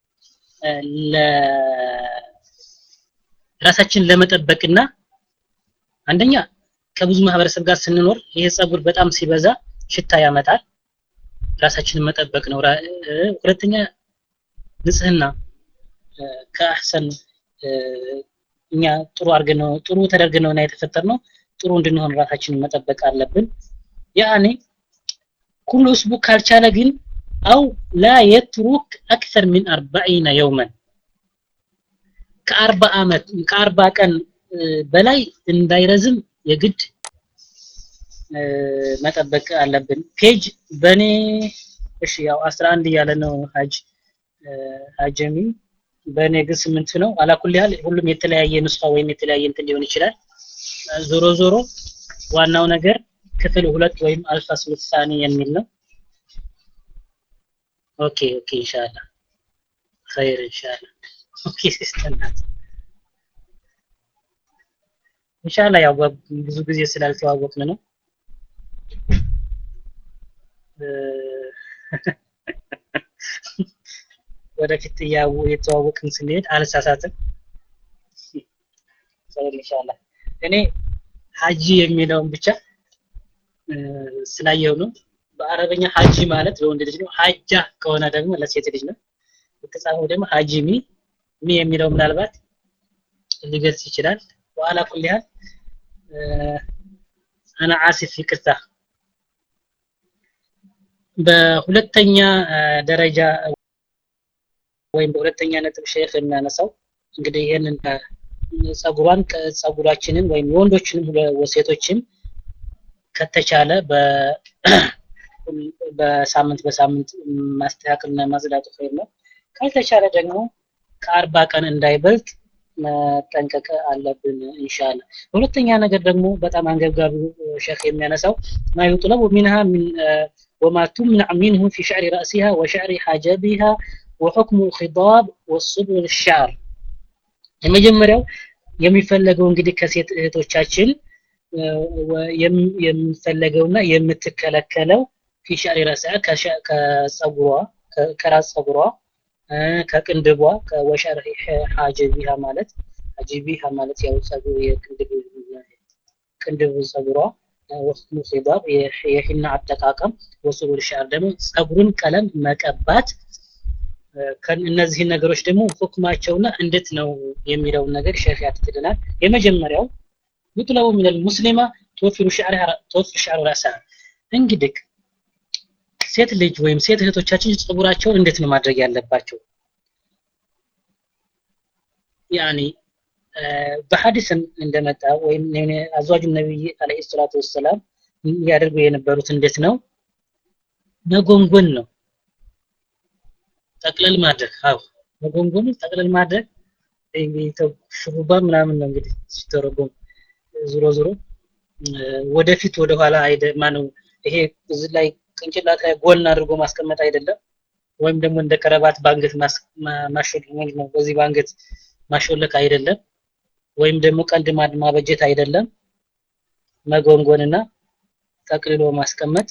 ራሳችን ለመጠበቅና አንደኛ ከብዙ ማህበረሰብ ጋር ስንኖር ይሄ ጸጉር በጣም ሲበዛ ሽታ ያመጣል ራሳችንን መጠበቅ ነው ሁለተኛ ንጽህና ከአህሰን እኛ ጥሩ አድርገን ነው ጥሩ ተደርገን ነውና የተፈጠርነው ጥሩ እንድንሆን ራሳችንን መጠበቅ አለብን ያኔ ኩሉ እስቡ ካልቻለ ግን አው ላ የትሩክ አክተር ሚን አርባዒነ የውመን ከአርባ ዓመት ከአርባ ቀን በላይ እንዳይረዝም የግድ መጠበቅ አለብን ፔጅ በኔ እሺ ያው 11 እያለ ነው ሀጅ ሀጀሚ በእኔ ግን ስምንት ነው አላኩል ያህል ሁሉም የተለያየ ንስኻ ወይም የተለያየ እንትን ሊሆን ይችላል ዞሮ ዞሮ ዋናው ነገር ክፍል ሁለት ወይም አልፋስሉ ሳኒ የሚል ነው ኦኬ ኦኬ ኢንሻአላህ ኸይር ኢንሻአላህ ኦኬ ሲስተናት ኢንሻአላህ ያው ብዙ ጊዜ ስላልተዋወቅን ነው ወደፊት የተዋወቅን ስንሄድ አልሳሳትም ኸይር ኢንሻአላህ እኔ ሀጂ የሚለውን ብቻ ስላየው ነው በአረበኛ ሀጂ ማለት ለወንድ ልጅ ነው ሀጃ ከሆነ ደግሞ ለሴት ልጅ ነው የተጻፈው ደግሞ ሀጂሚ ሚ የሚለው ምናልባት ሊገልጽ ይችላል ዋላ ኩል ያህል አና አሲፍ ይቅርታ በሁለተኛ ደረጃ ወይም በሁለተኛ ነጥብ ሼክ የሚያነሳው እንግዲህ ይህንን ጸጉሯን ጸጉራችንን ወይም የወንዶችንም ሴቶችም ከተቻለ በሳምንት በሳምንት ማስተካከልና ማጽዳቱ ኸይር ነው ካልተቻለ ደግሞ ከአርባ ቀን እንዳይበልጥ መጠንቀቅ አለብን ኢንሻአላ ሁለተኛ ነገር ደግሞ በጣም አንገብጋቢው ሼክ የሚያነሳው ማ ይጥለቡ ሚንሃ وما تمنع منه في شعر رأسها وشعر حاجبها وحكم خضاب والصبغ الشعر የመጀመሪያው የሚፈለገው እንግዲህ ከሴት እህቶቻችን የሚፈለገውና የምትከለከለው ፊ ሸዕሪ ረእሲሃ ከጸጉሯ ከራስ ጸጉሯ ከቅንድቧ ወሸር ሐጀቢሃ ማለት ሐጀቢሃ ማለት ያው ጸጉር የቅንድብ ቅንድብ ጸጉሯ ወስኑ ኺዳር የሂና አጠቃቀም ወስሉ ሻር ደግሞ ጸጉርን ቀለም መቀባት እነዚህን ነገሮች ደግሞ ሁክማቸውና እንዴት ነው የሚለውን ነገር ሸሪዓ ያትትልናል የመጀመሪያው ይጥለው من المسلمه توفر شعرها توفر شعر راسها እንግዲህ ሴት ልጅ ወይም ሴት እህቶቻችን ጸጉራቸውን እንዴት ነው ማድረግ ያለባቸው ያኒ በሐዲስም እንደመጣ ወይም አዝዋጁ ነብይ አለይሂ ሰላቱ ወሰላም ያደርጉ የነበሩት እንዴት ነው መጎንጎን ነው ጠቅለል ማድረግ አዎ መጎንጎን ጠቅለል ማድረግ እንግዲህ ሹሩባ ምናምን ነው እንግዲህ ሲተረጎም ዙሮ ዙሮ ወደፊት ወደኋላ አይደ ማነው ይሄ እዚህ ላይ ቅንጭላት ላይ ጎን አድርጎ ማስቀመጥ አይደለም ወይም ደግሞ እንደ ከረባት ባንገት ማሾልክ ነው በዚህ ባንገት ማሾለክ አይደለም ወይም ደግሞ ቀንድ ማበጀት አይደለም መጎንጎንና ጠቅልሎ ማስቀመጥ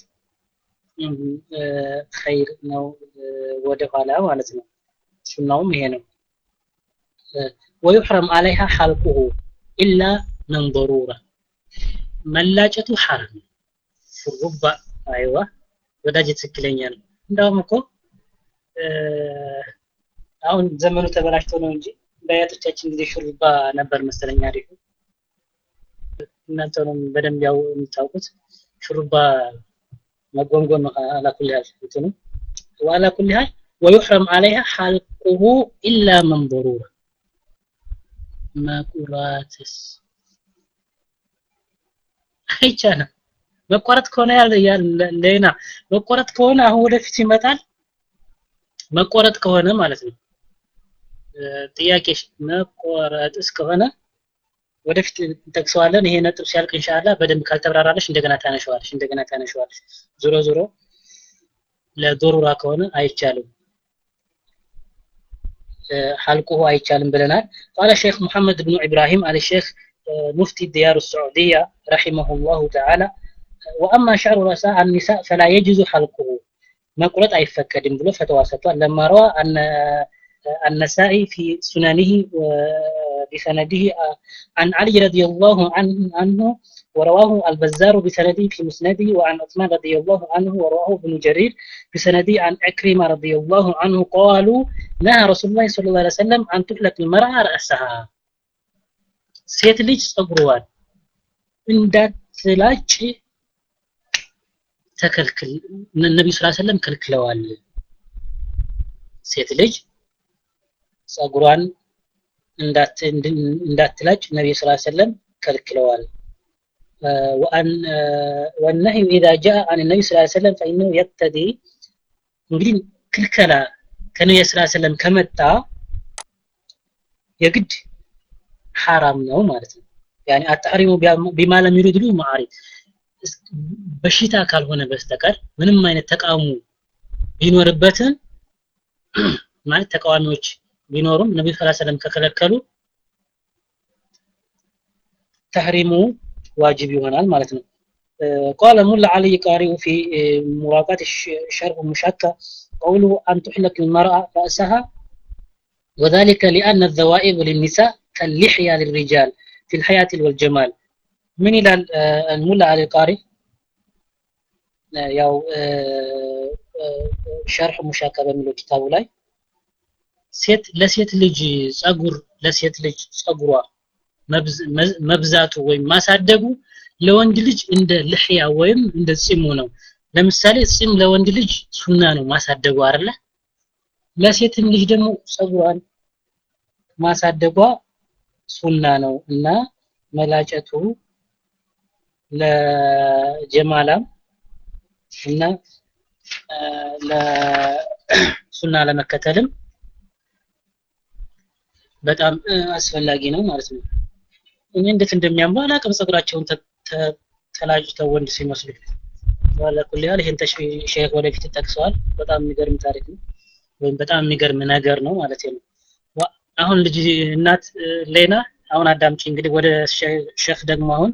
ኸይር ነው ወደ ኋላ ማለት ነው ሱናውም ይሄ ነው ويحرم عليها حلقه إلا من ضرورة መላጨቱ ሐራም ሹሩባ አይዋ ወዳጅ ትክክለኛ ነው እንዳውም እኮ አሁን ዘመኑ ተበላሽቶ ነው እንጂ በአያቶቻችን ጊዜ ሹሩባ ነበር መሰለኛ አሪፉ እናንተንም በደንብ ያው የምታውቁት ሹሩባ መጎንጎን ነው አላኩል ያህል እንትኑ ዋላ ኩል ያህል ويحرم عليها حلقه إلا من ضرورة መቁራትስ አይቻልም መቆረጥ ከሆነ ሌና መቆረጥ ከሆነ አሁን ወደፊት ይመጣል መቆረጥ ከሆነ ማለት ነው ጥያቄ መቆረጥ እስከሆነ ወደፊት እንጠቅሰዋለን ይሄ ነጥብ ሲያልቅ ኢንሻአላህ በደንብ ካልተብራራለሽ እንደገና ታነሸዋለሽ እንደገና ታነሸዋለሽ ዞሮ ዞሮ ለዶሩራ ከሆነ አይቻልም حلقه አይቻልም ብለናል قال الشيخ محمد بن إبراهيم على الشيخ مفتي الديار السعودية رحمه الله تعالى وأما شعر رأساء النساء فلا يجوز حلقه مقولة أي فكر بلو فتوى لما روى أن النسائي في سننه بسنده عن علي رضي الله عنه ورواه البزار بسنده في مسنده وعن عثمان رضي الله عنه ورواه ابن جرير بسنده عن عكرمة رضي الله عنه قالوا نهى رسول الله صلى الله عليه وسلم أن تحلق المرأة رأسها ሴት ልጅ ጸጉሯን እንዳትላጭ ተከልክል ነብዩ ሰለላሁ ዐለይሂ ወሰለም ከልክለዋል ሴት ልጅ ጸጉሯን እንዳትላጭ ነብዩ ሰለላሁ ዐለይሂ ወሰለም ከልክለዋል وأن والنهي إذا جاء عن النبي صلى الله عليه وسلم فإنه يقتضي እንግዲህ ክልከላ ከነብዩ ሰለላሁ ዐለይሂ ወሰለም ከመጣ የግድ ሐራም ነው ማለት ነው ያኒ አታሪሙ ቢማ ለም ይሪዱ ማዕሪፍ በሽታ ካልሆነ በስተቀር ምንም አይነት ተቃውሞ ቢኖርበትም ማለት ተቃዋሚዎች ቢኖሩም ነብዩ ሰለላሁ ዐለይሂ ወሰለም ከከለከሉ ተህሪሙ ዋጅብ ይሆናል ማለት ነው قال ملا علي قارئ في مراقات الشرح المشكى قوله أن تحلق المرأة رأسها وذلك لأن الذوائب للنساء كاللحية للرجال في الحياة والجمال من إلى الملا علي قارئ ያው ሸርሕ ሙሻካ በሚለው ኪታቡ ላይ ሴት ለሴት ልጅ ጸጉር ለሴት ልጅ ጸጉሯ መብዛቱ ወይም ማሳደጉ ለወንድ ልጅ እንደ ልሕያ ወይም እንደ ጺሙ ነው ለምሳሌ ጺም ለወንድ ልጅ ሱና ነው ማሳደጉ አይደለ ለሴትም ልጅ ደግሞ ጸጉሯን ማሳደጓ ሱና ነው እና መላጨቱ ለጀማላም እና ለሱና ለመከተልም በጣም አስፈላጊ ነው ማለት ነው እኔ እንዴት እንደሚያምሩ አላቅም ጸጉራቸውን ተላጭተው ወንድ ሲመስሉ ዋላ ኩል ያህል ይሄን ሼክ ወደፊት ጠቅሰዋል በጣም የሚገርም ታሪክ ነው ወይም በጣም የሚገርም ነገር ነው ማለት ነው አሁን ልጅ እናት ሌና አሁን አዳምጪ እንግዲህ ወደ ሼክ ደግሞ አሁን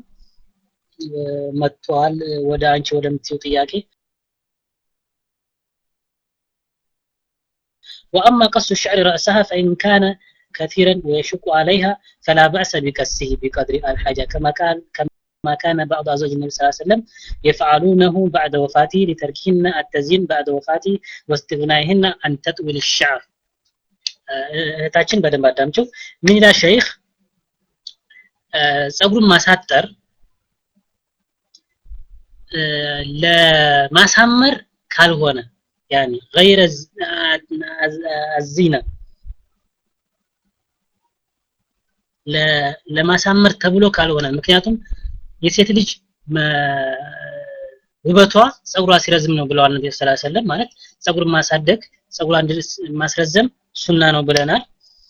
መጥቷል ወደ አንቺ ወደምትይው ጥያቄ وأما قص الشعر رأسها فإن كان كثيرا ويشق عليها فلا بأس بكسه بقدر الحاجة كما قال كما كما كان بعض أزواج النبي صلى الله عليه وسلم يفعلونه بعد وفاته لتركهن التزيين بعد وفاته واستغنائهن عن تطويل الشعر እህታችን በደንብ አዳምጪው ምን ይላል ሸይኽ ጸጉሩን ማሳጠር ለማሳመር ካልሆነ ያኒ غير الزينه ለማሳመር ተብሎ ካልሆነ ምክንያቱም የሴት ልጅ ውበቷ ጸጉሯ ሲረዝም ነው ብለዋል ነብዩ ሰለላሁ ዐለይሂ ወሰለም ማለት ጸጉር ማሳደግ ጸጉሯን ማስረዘም ሱና ነው ብለናል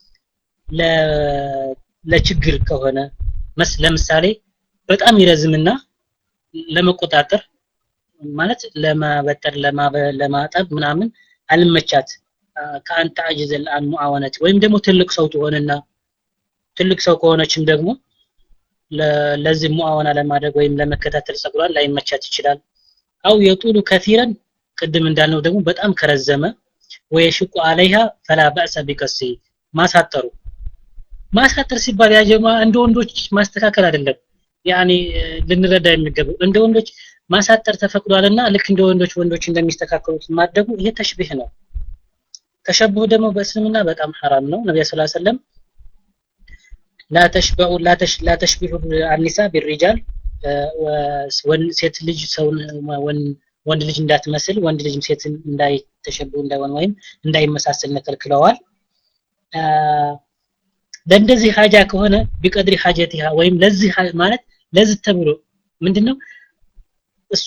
ለችግር ከሆነ ለምሳሌ በጣም ይረዝምና ለመቆጣጠር ማለት ለማበጠር ለማጠብ ምናምን አልመቻት ከአንተ አጅዘል አን ሙአወነት ወይም ደግሞ ትልቅ ሰው ትሆንና ትልቅ ሰው ከሆነችም ደግሞ ለዚህ ሙአወና ለማድረግ ወይም ለመከታተል ጸጉሯን ላይመቻት ይችላል አው የጡሉ ከፊረን ቅድም እንዳልነው ደግሞ በጣም ከረዘመ ወየሽቁ አለይሃ ፈላ በእሰ ቢቀሲ ማሳጠሩ ማሳጠር ሲባል ያጀማ እንደ ወንዶች ማስተካከል አይደለም ያኒ ልንረዳ የሚገባው እንደ ወንዶች ማሳጠር ተፈቅዷልና ልክ እንደ ወንዶች ወንዶች እንደሚስተካከሉት ማድረጉ ይሄ ተሽቢህ ነው ተሸብሁ ደግሞ በእስልምና በጣም ሐራም ነው ነብዩ ሰለላሁ ዐለይሂ ወሰለም لا تشبعوا لا تش لا تشبهوا النساء بالرجال ሴት ልጅ ሰውን ወንድ ልጅ እንዳትመስል ወንድ ልጅም ሴት እንዳይተሸብሁ እንዳይሆን ወይም እንዳይመሳሰል ከልክለዋል ለእንደዚህ ሀጃ ከሆነ ቢቀድሪ ሀጀቲሃ ወይም ለዚህ ማለት ለዚህ ተብሎ ምንድነው እሷ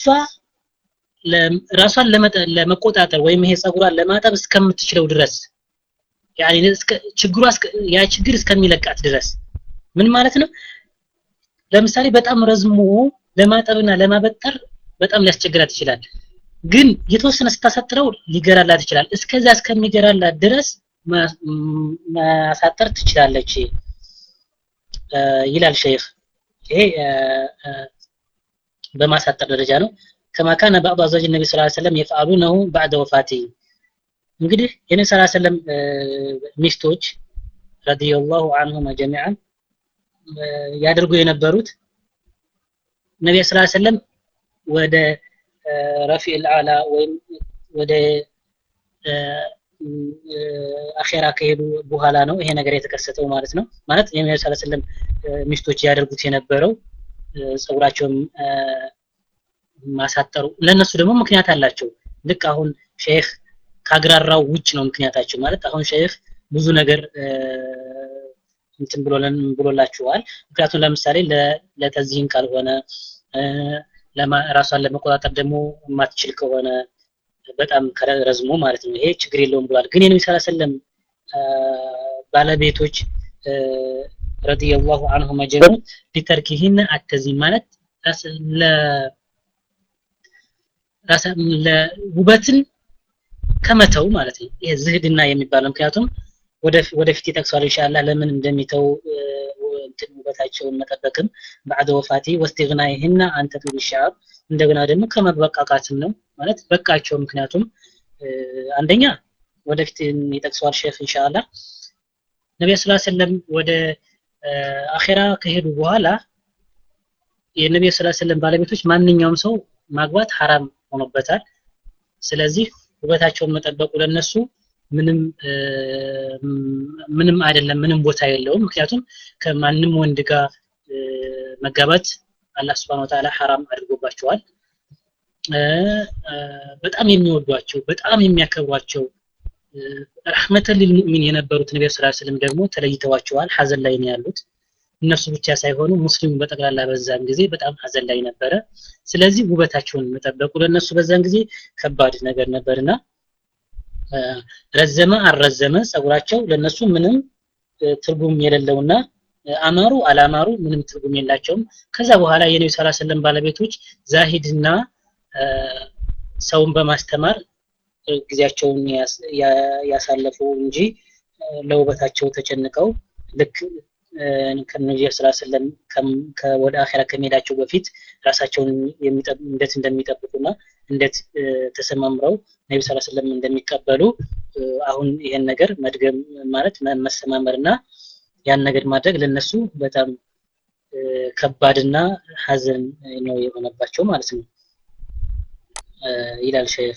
ራሷን ለመቆጣጠር ወይም ይሄ ጸጉሯን ለማጠብ እስከምትችለው ድረስ ያኒ ችግሯ ያ ችግር እስከሚለቃት ድረስ ምን ማለት ነው ለምሳሌ በጣም ረዝሞ ለማጠብና ለማበጠር በጣም ሊያስቸግራት ይችላል ግን የተወሰነ ስታሳጥረው ሊገራላት ይችላል እስከዛ እስከሚገራላት ድረስ ማሳጠር ትችላለች ይላል ሸይኽ ይሄ በማሳጠር ደረጃ ነው ከማ ካነ ባዕዱ አዝዋጅ ነቢ ስ ሰለም የፍአሉነሁ ባዕደ ወፋቲ እንግዲህ የነቢ ስ ሰለም ሚስቶች ረዲየላሁ አንሁማ ጀሚዓን ያደርጉ የነበሩት ነቢ ስ ሰለም ወደ ረፊዕ ልአላ ወይም ወደ አኼራ ከሄዱ በኋላ ነው ይሄ ነገር የተከሰተው ማለት ነው ማለት የነቢ ስ ሰለም ሚስቶች ያደርጉት የነበረው ጸጉራቸውን ማሳጠሩ ለነሱ ደግሞ ምክንያት አላቸው ልክ አሁን ሼህ ካግራራው ውጭ ነው ምክንያታቸው ማለት አሁን ሼህ ብዙ ነገር እንትን ብሎለን ብሎላችኋል ምክንያቱም ለምሳሌ ለተዚህን ካልሆነ ራሷን ለመቆጣጠር ደግሞ የማትችል ከሆነ በጣም ረዝሞ ማለት ነው ይሄ ችግር የለውም ብሏል ግን የነቢ ስ ሰለም ባለቤቶች ረዲየላሁ አንሁ መጀመ ሊተርኪህን አተዚን ማለት ውበትን ከመተው ማለት ነው ይሄ ዝህድና የሚባለው ምክንያቱም ወደፊት ይጠቅሷል ኢንሻአላህ ለምን እንደሚተው እንትን ውበታቸውን መጠበቅም ባዕደ ወፋቲ ወስቲግናይህና አንተ ጡል ሻብ እንደገና ደግሞ ከመበቃቃትም ነው ማለት በቃቸው ምክንያቱም አንደኛ ወደፊት ይጠቅሰዋል ሼክ ኢንሻአላህ ነቢዩ ስላ ሰለም ወደ አኼራ ከሄዱ በኋላ የነቢዩ ስላ ሰለም ባለቤቶች ማንኛውም ሰው ማግባት ሐራም ሆኖበታል ስለዚህ ውበታቸውን መጠበቁ ለነሱ ምንም ምንም አይደለም ምንም ቦታ የለውም ምክንያቱም ከማንም ወንድ ጋር መጋባት አላህ Subhanahu Ta'ala ሐራም አድርጎባቸዋል በጣም የሚወዷቸው በጣም የሚያከብሯቸው ረህመተን ሊልሙእሚን የነበሩት ነብዩ ሰለላሁ ዐለይሂ ወሰለም ደግሞ ተለይተዋቸዋል ሐዘን ላይ ነው ያሉት እነሱ ብቻ ሳይሆኑ ሙስሊሙ በጠቅላላ በዛን ጊዜ በጣም ሐዘን ላይ ነበረ ስለዚህ ውበታቸውን መጠበቁ ለነሱ በዛን ጊዜ ከባድ ነገር ነበርና ረዘመ አልረዘመ ጸጉራቸው ለነሱ ምንም ትርጉም የሌለውና አማሩ አላማሩ ምንም ትርጉም የላቸውም ከዛ በኋላ የነቢ ስ ሰለም ባለቤቶች ዛሂድና ሰውን በማስተማር ጊዜያቸውን ያሳለፉ እንጂ ለውበታቸው ተጨንቀው ልክ ከነቢዩ ስ ሰለም ወደ አኼራ ከመሄዳቸው በፊት ራሳቸውን እንዴት እንደሚጠብቁና እንዴት ተሰማምረው ነቢ ስ ሰለም እንደሚቀበሉ አሁን ይሄን ነገር መድገም ማለት መሰማመርና ያን ነገር ማድረግ ለነሱ በጣም ከባድና ሀዘን ነው የሆነባቸው ማለት ነው ይላል ሸይኽ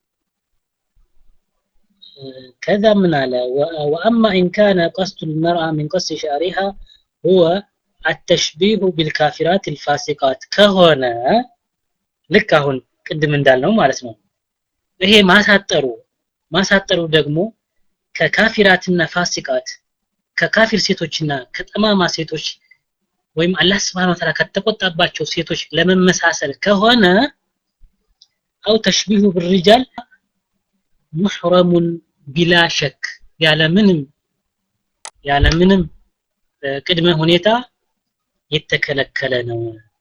ከዛ ምን አለ ወአማ ኢን ካነ ቀስዱ ልመርአ ሚን ቀስድ ሸዕሪሃ ሁወ አተሽቢሁ ቢልካፊራት ልፋሲቃት ከሆነ ልክ አሁን ቅድም እንዳልነው ማለት ነው ይሄ ማሳጠሩ ማሳጠሩ ደግሞ ከካፊራትና ፋሲቃት ከካፊር ሴቶችና ከጠማማ ሴቶች ወይም አላህ Subhanahu Ta'ala ከተቆጣባቸው ሴቶች ለመመሳሰል ከሆነ አው ተሽቢሁ بالرجال محرم بلا شك ያለምንም ያለምንም ቅድመ ሁኔታ የተከለከለ ነው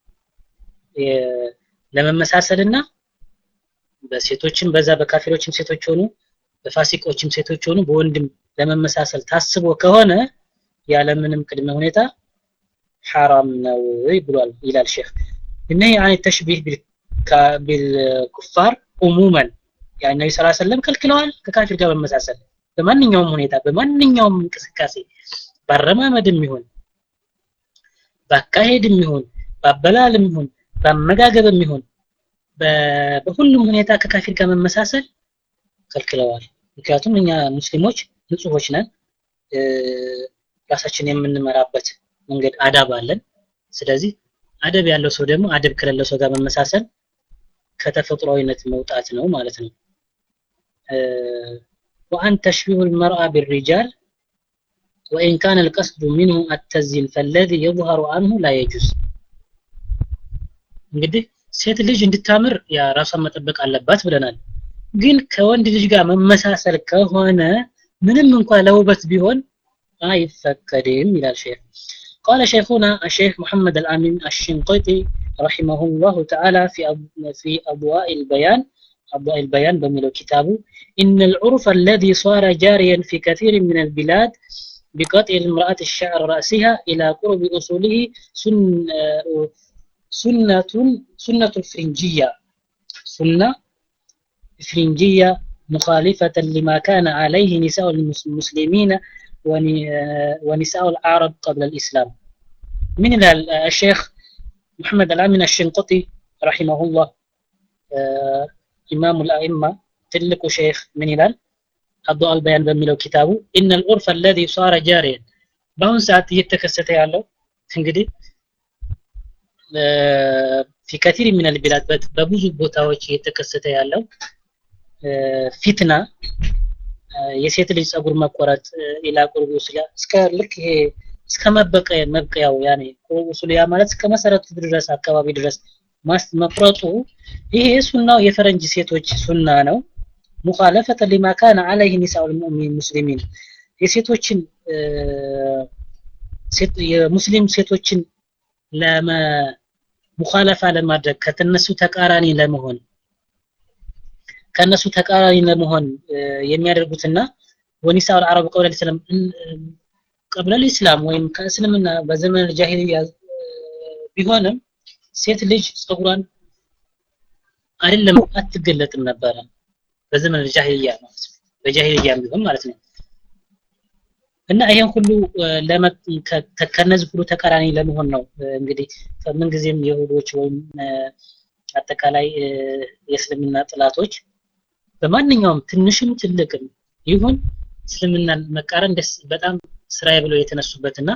ለመመሳሰልና በሴቶችም በዛ በካፊሮችም ሴቶች ሆኑ በፋሲቆችም ሴቶች ሆኑ በወንድም ለመመሳሰል ታስቦ ከሆነ ያለምንም ቅድመ ሁኔታ ሐራም ነው ብሏል ይላል ሼክ እነህ አን ተሽቢህ ቢልኩፋር ዑሙመን ያ ነቢ ስ ሰለም ከልክለዋል ከካፊር ጋር መመሳሰል በማንኛውም ሁኔታ በማንኛውም እንቅስቃሴ በአረማመድም ይሁን በአካሄድም ይሁን በአበላልም ይሁን በአመጋገብም ይሁን በሁሉም ሁኔታ ከካፊር ጋር መመሳሰል ከልክለዋል ምክንያቱም እኛ ሙስሊሞች ንጹሆች ነን ራሳችን የምንመራበት መንገድ አዳብ አለን ስለዚህ አደብ ያለው ሰው ደግሞ አደብ ከሌለው ሰው ጋር መመሳሰል ከተፈጥሯዊነት መውጣት ነው ማለት ነው وأن تشبيه المرأة بالرجال وإن كان القصد منه التزيين فالذي يظهر عنه لا يجوز እንግዲህ ሴት ልጅ እንድታምር ያ ራሷን መጠበቅ አለባት ብለናል ግን ከወንድ ልጅ ጋር መመሳሰል ከሆነ ምንም እንኳን ለውበት ቢሆን አይፈቀድም ይላል ሼክ قال شيخنا الشيخ محمد الأمين الشنقيطي رحمه الله تعالى في في أضواء البيان أضواء البيان بميلو كتابه إن العرف الذي صار جاريا في كثير من البلاد بقطع المرأة الشعر رأسها إلى قرب أصوله سن سنة سنة الفرنجية سنة فرنجية مخالفة لما كان عليه نساء المسلمين ونساء العرب قبل الإسلام من الشيخ محمد الأمين الشنقطي رحمه الله إمام الأئمة تلك شيخ من هلال الضوء البيان بميلو كتابه إن العرف الذي صار جاريا بهون ساعات يتكسته ያለው እንግዲህ في كثير من البلاد በብዙ ቦታዎች እየተከሰተ ያለው ፊትና የሴት ልጅ ጸጉር መቆረጥ ኢላ ቁርቡ ስላ እስከ ልክ ይሄ እስከ መበቀያ መብቀያው ያኔ ቁርቡ ስላ ማለት እስከ መሰረቱ ድረስ አካባቢ ድረስ ማስ መቁረጡ ይሄ ሱናው የፈረንጅ ሴቶች ሱና ነው ሙኻለፈተ ሊማ ካነ አለይህ ኒሳኡል ሙስሊሚን የሴቶችን የሙስሊም ሴቶችን ለመ ሙኻለፋ ለማድረግ ከተነሱ ተቃራኒ ለመሆን ከነሱ ተቃራኒ ለመሆን የሚያደርጉትና ወኒሳው አረብ ቀብለ ልስላም ቀብለ ልስላም ወይም ከእስልምና በዘመን ጃሂልያ ቢሆንም ሴት ልጅ ጸጉሯን አይደለም አትገለጥም ነበረ በዘመን ጃሂልያ ማለት ነው በጃሂልያ ቢሆን ማለት ነው እና ይሄን ሁሉ ከነዚህ ሁሉ ተቃራኒ ለመሆን ነው እንግዲህ ከምንጊዜም የሁዶች ወይም አጠቃላይ የእስልምና ጥላቶች በማንኛውም ትንሽም ትልቅም ይሁን እስልምናን መቃረን ደስ በጣም ስራዬ ብለው የተነሱበትና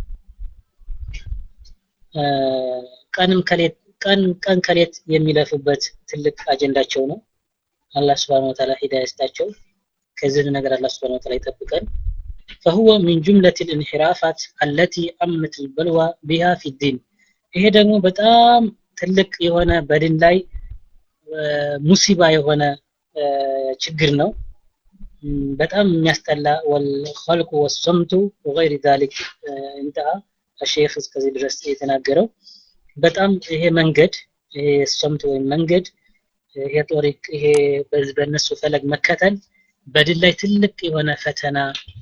ቀንም ከሌት ቀን ቀን ከሌት የሚለፉበት ትልቅ አጀንዳቸው ነው አላህ Subhanahu Wa Ta'ala ሂዳያ ይስጣቸው ከዚህ ነገር አላህ Subhanahu Wa Ta'ala ይጠብቀን فهو من جملة الانحرافات التي أمت البلوى بها في الدين ይሄ ደግሞ በጣም ትልቅ የሆነ በድን ላይ ሙሲባ የሆነ ችግር ነው በጣም የሚያስጠላ ወልኸልቁ ወሰምቱ ወገይር ዛሊክ እንተሃ الشيخ እስከዚህ ድረስ የተናገረው በጣም ይሄ መንገድ ይሄ ሰምት ወይም መንገድ ይሄ ጦሪቅ ይሄ በእነሱ ፈለግ መከተል በድል ላይ ትልቅ የሆነ ፈተና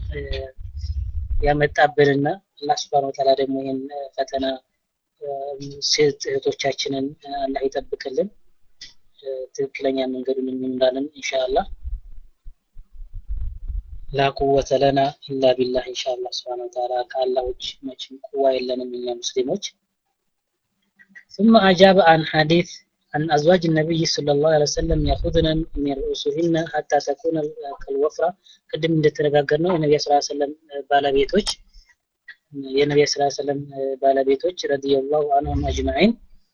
ያመጣብንና አላህ Subhanahu Wa Ta'ala ደግሞ ይህን ፈተና ሴት እህቶቻችንን አላህ ይጠብቅልን ትክክለኛ መንገዱን እንምራለን ኢንሻአላህ ላ ቁወተ ለና ኢላ ቢላህ ኢንሻአላህ Subhanahu Wa Ta'ala ከአላህ ውጭ መቼም ቁዋ የለንም እኛ ሙስሊሞች ثم أجاب عن حديث عن أزواج النبي صلى الله عليه وسلم يأخذن من رؤوسهن حتى تكون كالوفرة قدم እንደተነጋገርነው የነብዩ ሰለላሁ ዐለይሂ ወሰለም ባለቤቶች የነብዩ ሰለላሁ ዐለይሂ ወሰለም ባለቤቶች ረዲየላሁ ዐንሁም አጅማዒን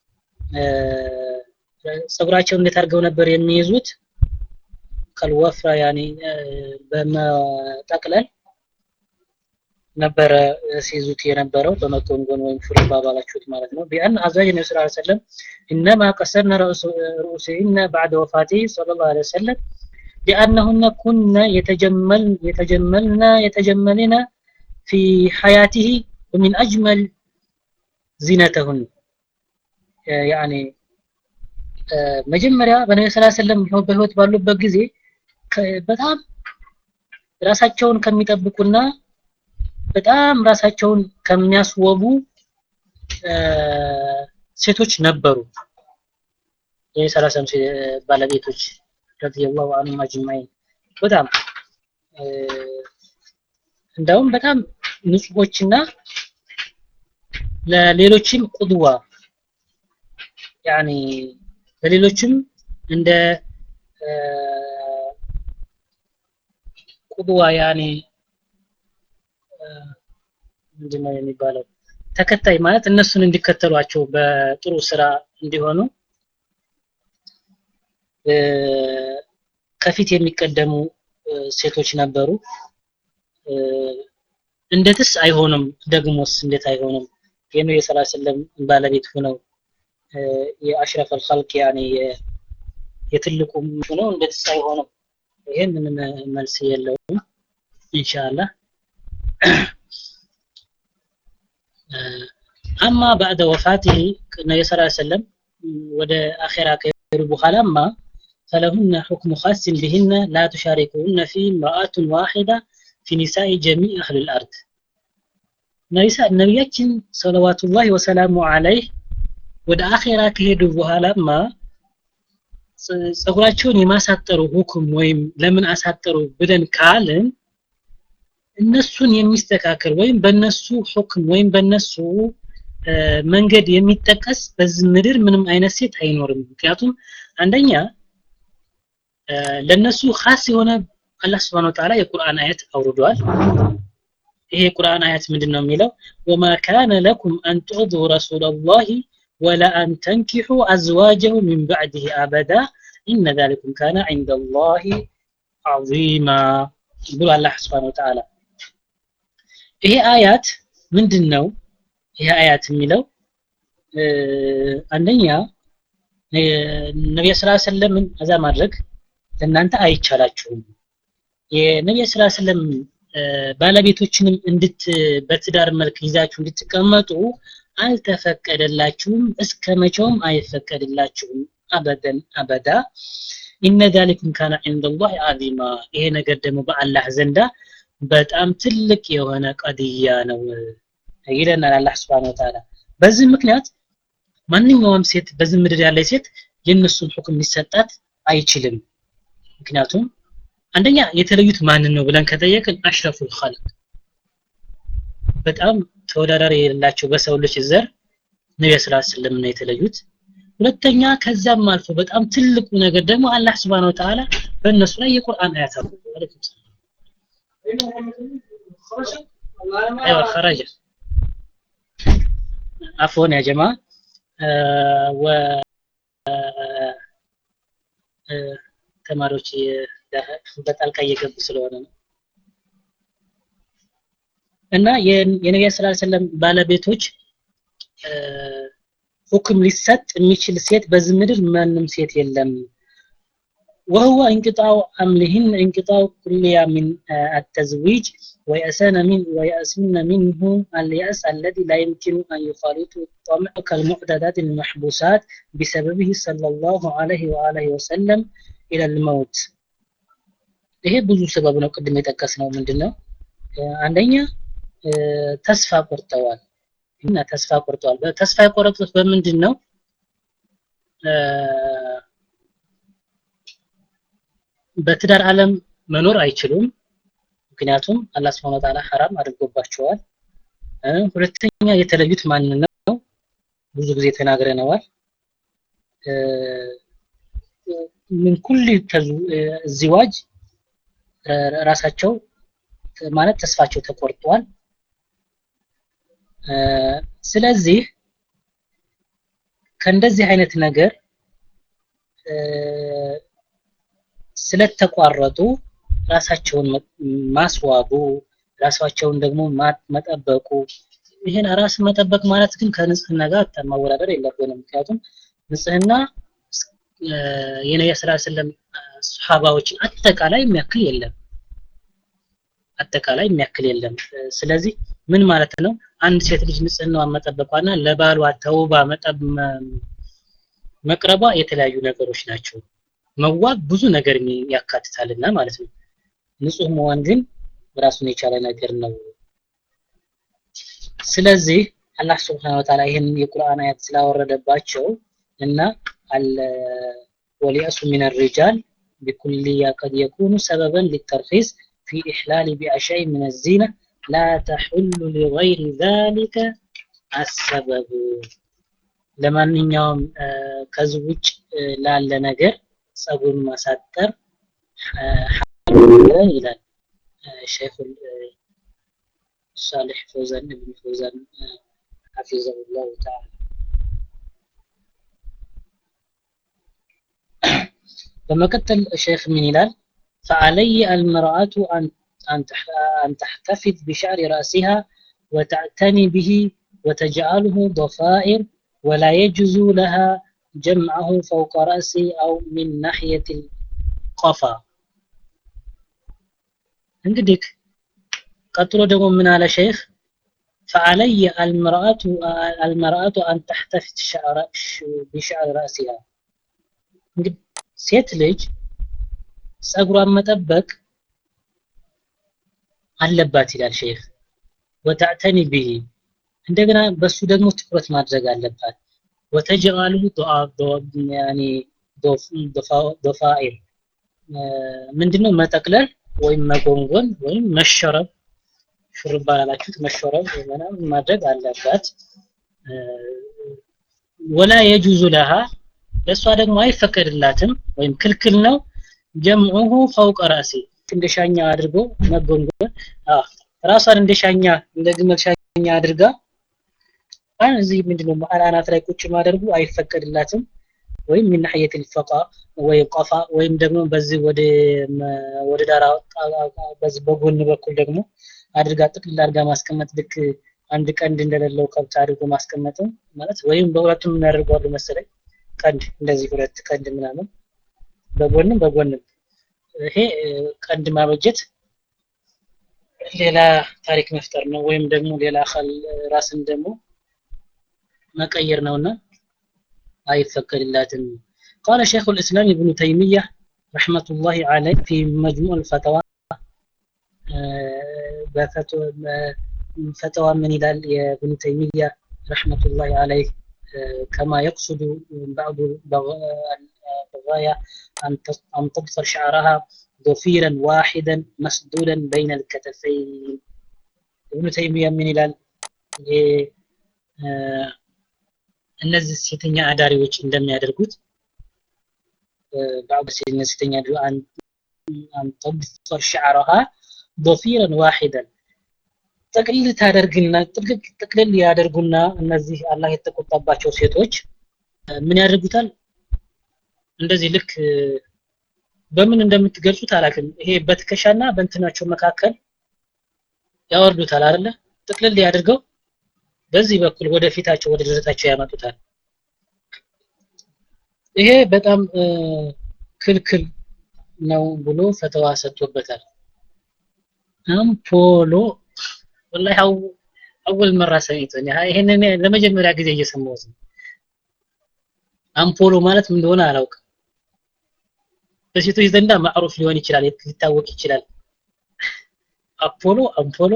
ጸጉራቸውን እንዴት አድርገው ነበር የሚይዙት ከልወፍራ ያኔ በመጠቅለል ነበረ ሲይዙት የነበረው በመጎንጎን ወይም ሹሩባ ባላችሁት ማለት ነው ቢአን አዝዋጅ ነቢ ስ ሰለም ኢነማ ቀሰርነ ርኡሲህነ ባዕደ ወፋቲ صለ ላሁ ለ ወሰለም ሊአነሁነ ኩነ የተጀመልና የተጀመልና ፊ ሐያቲህ ወሚን አጅመል ዚነተሁን ያኔ መጀመሪያ በነቢ ስ ሰለም በህይወት ባሉበት ጊዜ በጣም ራሳቸውን ከሚጠብቁና በጣም ራሳቸውን ከሚያስወቡ ሴቶች ነበሩ የሰላሰም ባለቤቶች ረዲየላሁ ዐንሁም አጅማዒን በጣም እንደውም በጣም ንጹሆችና ለሌሎችም ቁድዋ ያኒ ለሌሎችም እንደ ቁድዋ ያኒ ምንድነው የሚባለው ተከታይ ማለት እነሱን እንዲከተሏቸው በጥሩ ስራ እንዲሆኑ ከፊት የሚቀደሙ ሴቶች ነበሩ እንዴትስ አይሆንም ደግሞስ እንዴት አይሆንም የነብዩ ሰለላሁ ዐለይሂ ወሰለም ባለቤት ሆነው የአሽረፍ አልኸልቅ ያኔ የትልቁ ሆነው እንዴትስ አይሆንም ይሄ ምንም መልስ የለውም ኢንሻአላህ አማ ባዕደ ወፋቲሂ ነቢ ስ ሰለም ወደ አኼራ ከሄዱ በኋላማ ፈለሁነ ሑክሙ ኻስን ቢህነ ላ ቱሻሪኩሁነ ፊ ምርአቱን ዋሒዳ ፊ ኒሳኢ ጀሚዕ አህል ልአርድ ነቢያችን ሰለዋቱላሂ ወሰላሙ አለይህ ወደ አኼራ ከሄዱ በኋላማ ጸጉራቸውን የማሳጠሩ ሁክም ወይም ለምን አሳጠሩ ብለን ካልን እነሱን የሚስተካከል ወይም በነሱ ሁክም ወይም በነሱ መንገድ የሚጠቀስ በዚህ ምድር ምንም አይነት ሴት አይኖርም ምክንያቱም አንደኛ ለነሱ ኻስ የሆነ አላህ Subhanahu Ta'ala የቁርአን አያት አውርዷል ይሄ የቁርአን አያት ምንድነው የሚለው ወማ ካነ ለኩም አን ትዑዱ ረሱላላሂ ወላ አን ተንኪሑ አዝዋጀሁ ሚን ባዕድህ አበዳ ኢነ ዛሊኩም ካነ ዐንደ አላህ ዐዚማ ብሎ አላህ Subhanahu Ta'ala ይሄ አያት ምንድን ነው ይሄ አያት የሚለው አንደኛ ነቢዩ ሰለላሁ ዐለይሂ ወሰለምን አዛ ማድረግ ለእናንተ አይቻላችሁም የነቢዩ ሰለላሁ ዐለይሂ ወሰለም ባለቤቶችንም እንድት በትዳር መልክ ይዛችሁ እንድትቀመጡ አልተፈቀደላችሁም እስከ መቼውም አይፈቀድላችሁም አበደን አበዳ ኢነ ዛሊኩም ካነ ዐንደላህ ዐዚማ ይሄ ነገር ደግሞ በአላህ ዘንዳ በጣም ትልቅ የሆነ ቀድያ ነው ይለናል አላህ Subhanahu Ta'ala በዚህ ምክንያት ማንኛውም ሴት በዚህ ምድር ያለ ሴት የነሱን ሁክም ሊሰጣት አይችልም ምክንያቱም አንደኛ የተለዩት ማንን ነው ብለን ከጠየቅን አሽረፉል ኸልቅ በጣም ተወዳዳሪ የሌላቸው በሰው ልጅ ዘር ነብዩ ሰለላሁ ዐለይሂ ወሰለም ነው የተለዩት ሁለተኛ ከዛም አልፎ በጣም ትልቁ ነገር ደግሞ አላህ Subhanahu Ta'ala በእነሱ ላይ የቁርአን አያት አውርዷል አለይኩም ሰላም ايوه خرج عفوا يا جماعه آه و ተማሪዎች በጣልቃ እየገቡ ስለሆነ ነው እና የነቢያ ስላ ሰለም ባለቤቶች ሁክም ሊሰጥ የሚችል ሴት በዚህ ምድር ማንም ሴት የለም وهو انقطاع أملهن انقطاع كلية من التزويج ويأسن من ويأسن منه اليأس الذي لا يمكن أن يخالط الطمع كالمعتادات المحبوسات بسببه صلى الله عليه وآله وسلم إلى الموت ይሄ ብዙ ሰበብ ነው ቅድም የጠቀስነው ምንድነው አንደኛ ተስፋ ቆርጠዋል እና ተስፋ ቆርጠዋል ተስፋ የቆረጡት በምንድን ነው በትዳር ዓለም መኖር አይችሉም ምክንያቱም አላህ Subhanahu Ta'ala ሐራም አድርጎባቸዋል ሁለተኛ የተለዩት ማን ነው ብዙ ጊዜ ተናግረነዋል ምን ኩል ዝዋጅ ራሳቸው ማለት ተስፋቸው ተቆርጧል ስለዚህ ከእንደዚህ አይነት ነገር ስለተቋረጡ ራሳቸውን ማስዋቡ ራሳቸውን ደግሞ መጠበቁ ይህን ራስን መጠበቅ ማለት ግን ከንጽህና ጋር ማወዳደር የለብንም ምክንያቱም ንጽህና የነቢያ ስላ ስለም ሱሐባዎችን አጠቃላይ የሚያክል የለም አጠቃላይ የሚያክል የለም ስለዚህ ምን ማለት ነው አንድ ሴት ልጅ ንጽህናዋን መጠበቋና ለባሏ ተውባ መቅረቧ የተለያዩ ነገሮች ናቸው መዋብ ብዙ ነገር ያካትታልና ማለት ነው ንጹህ መሆን ግን ራሱን የቻለ ነገር ነው ስለዚህ አላህ ስብሓን ወተዓላ ይህን የቁርአን አያት ስላወረደባቸው እና وليأس من الرجال بكلية قد يكون سببا للترخيص في إحلال بأشياء من الزينة لا تحل لغير ذلك السبب ለማንኛውም ከዚህ ውጭ ላለ ነገር ጸጉን ማሳጠር ይላል ሼኹ ሳሌሕ ፈውዛን እብን ፈውዛን ሐፊዘሁ ላሁ ተዓላ በመቀጠል ሼክ ምን ይላል فعلي المرأة أن أن تحتفظ بشعر رأسها وتعتني به وتجعله ضفائر ولا يجوز لها جمعه فوق رأسي أو من ناحية القفا እንግዲህ ቀጥሎ ደግሞ ምን አለ ሼክ فعلي المرأة المرأة أن تحتفظ شعر بشعر رأسها እንግዲህ ሴት ልጅ ጸጉሯን መጠበቅ አለባት ይላል ሼክ ወተዕተኒ ብሂ እንደገና በሱ ደግሞ ትኩረት ማድረግ አለባት ወተጅአሉ ያኒ ዶፋኢር ምንድነው መጠቅለል ወይም መጎንጎን ወይም መሸረብ ሹርባ ላላችሁት መሸረብ ምናምን ማድረግ አለባት ወላ የጁዙ ለሃ ለእሷ ደግሞ አይፈቀድላትም ወይም ክልክል ነው ጀምዑሁ ፈውቀ ራሲ እንደ ሻኛ አድርጎ መጎንጎን ራሷን እንደ ሻኛ እንደ ግመል ሻኛ አድርጋ አሁን እዚህ ምንድነው መሀል አናት ላይ ቁጭ ማድረጉ አይፈቀድላትም ወይም ምን ናህየት ልፈቃ ወይም ቀፋ ወይም ደግሞ በዚህ ወደ ወደ ዳራ በዚህ በጎን በኩል ደግሞ አድርጋ ጥቅልል አድርጋ ማስቀመጥ ልክ አንድ ቀንድ እንደሌለው ከብት አድርጎ ማስቀመጥም ማለት ወይም በሁለቱም የሚያደርጓሉ መሰለኝ ቀንድ እንደዚህ ሁለት ቀንድ ምናምን በጎንም በጎንም ይሄ ቀንድ ማበጀት ሌላ ታሪክ መፍጠር ነው ወይም ደግሞ ሌላ አካል ራስን ደግሞ መቀየር ነውና አይፈቀድላትም قال شيخ الإسلام ابن تيمية رحمة الله عليه في مجموع الفتاوى فتوى من إلى ابن تيمية رحمة الله عليه كما يقصد بعض الغاية أن تبصر شعرها ضفيرا واحدا مسدودا بين الكتفين ابن تيمية من إلى እነዚህ ሴተኛ አዳሪዎች እንደሚያደርጉት بعض ሴተኛ أن تبصر شعرها ضفيرا واحدا ጥቅልል ታደርግና ጥቅልል ያደርጉና እነዚህ አላህ የተቆጣባቸው ሴቶች ምን ያደርጉታል እንደዚህ ልክ በምን እንደምትገልጹት አላውቅም ይሄ በትከሻና በእንትናቸው መካከል ያወርዱታል አይደለ ጥቅልል ያድርገው በዚህ በኩል ወደ ፊታቸው ወደ ደረታቸው ያመጡታል ይሄ በጣም ክልክል ነው ብሎ ፈተዋ ሰጥቶበታል አምፖሎ ወላሂ አወል መራ ሰሚቶ ይሄንን ለመጀመሪያ ጊዜ እየሰማሁት ነው አምፖሎ ማለት ምን እንደሆነ አላውቅም በሴቶች ዘንዳ ማዕሩፍ ሊሆን ይችላል ሊታወቅ ይችላል አፖሎ አምፖሎ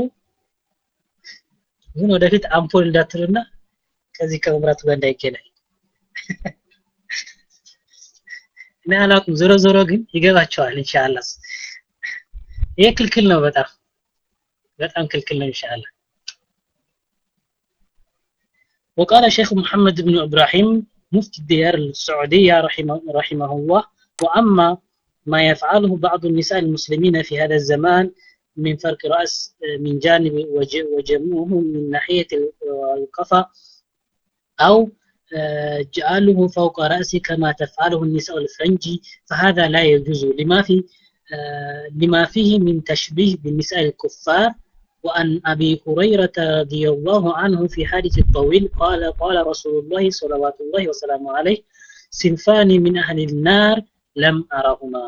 ግን ወደፊት አምፖል እንዳትሉና ከዚህ ከመብራቱ ጋር እንዳይገናኝ እኔ አላውቅም ዞሮ ዞሮ ግን ይገባቸዋል ኢንሻአላህ ይሄ ክልክል ነው በጣም በጣም ክልክል ነው ኢንሻአላህ وقال شيخ محمد بن إبراهيم مفتي الديار السعودية رحمه, رحمه الله وأما ما يفعله بعض النساء المسلمين في هذا الزمان من فرق رأس من جانب وجمعه من ناحية القفا أو جعله فوق رأسه كما تفعله النساء الفرنجي فهذا لا يجوز لما في لما فيه من تشبيه بالنساء الكفار وأن أبي هريرة رضي الله عنه في حديث الطويل قال قال رسول الله صلوات الله وسلامه عليه صنفان من أهل النار لم أرهما